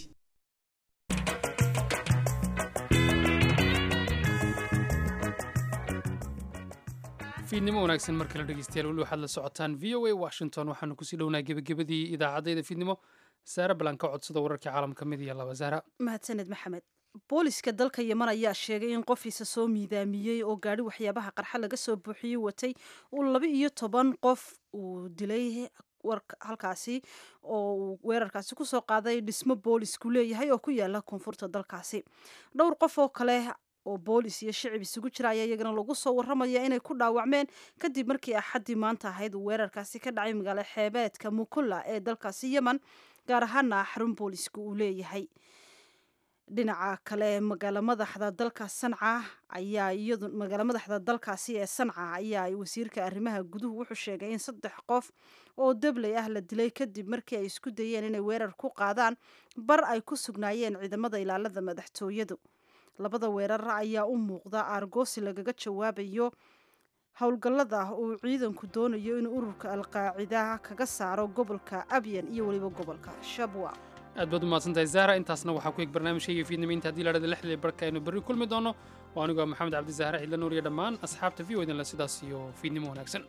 fiidnimo wanaagsan mar kale dhegeystayaal weli waxaad la socotaan v o a washington waxaanu kusii dhownaa gebagabadii idaacaddayda fiidnimo saare balan ka codsada wararkii caalamka mid iyo laba saara mahadsaned maxamed booliska dalka yeman ayaa sheegay in qof isa soo miidaamiyey oo gaadhi waxyaabaha qarxa laga soo buuxiyey watay uu laba iyo toban qof uu dilay halkaasi oo uu weerarkaasi kusoo qaaday dhismo boolisku leeyahay oo ku yaala koonfurta dalkaasi dhowr qof oo kale oo boolis iyo shicib isugu jira ayaa iyagana lagu soo waramaya inay ku dhaawacmeen kadib markii axaddii maanta ahayd uu weerarkaasi ka dhacay magaalo xeebeedka mukulla ee dalkaasi yemen gaar ahaana xarun boolisku uu leeyahay dhinaca kale magaalo madaxda dalka sanca ayaa iyadu magaalo madaxda dalkaasi ee sanca ayaa wasiirka arrimaha guduhu wuxuu sheegay in saddex qof oo dabley ah la dilay kadib markii ay isku dayeen inay weerar ku qaadaan bar ay ku sugnaayeen ciidamada ilaalada madaxtooyadu labada weerar ayaa u muuqda aargoosi lagaga jawaabayo howlgallada uu ciidanku doonayo inuu ururka alqaacida kaga saaro gobolka abyan iyo weliba gobolka shabwa aad baad u mahadsantahay zahra intaasna waxaa ku eg barnaamijkayga fiidnimiinta haddii lahahda lixdii barka aynu berri kulmi doono waa anigoo maxamed cabdi zahra cidla nuur iyo dhammaan asxaabta v o idinle sidaas iyo fiidnimo wanaagsan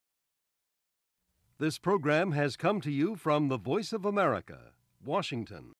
This program has come to you from the Voice of America, Washington.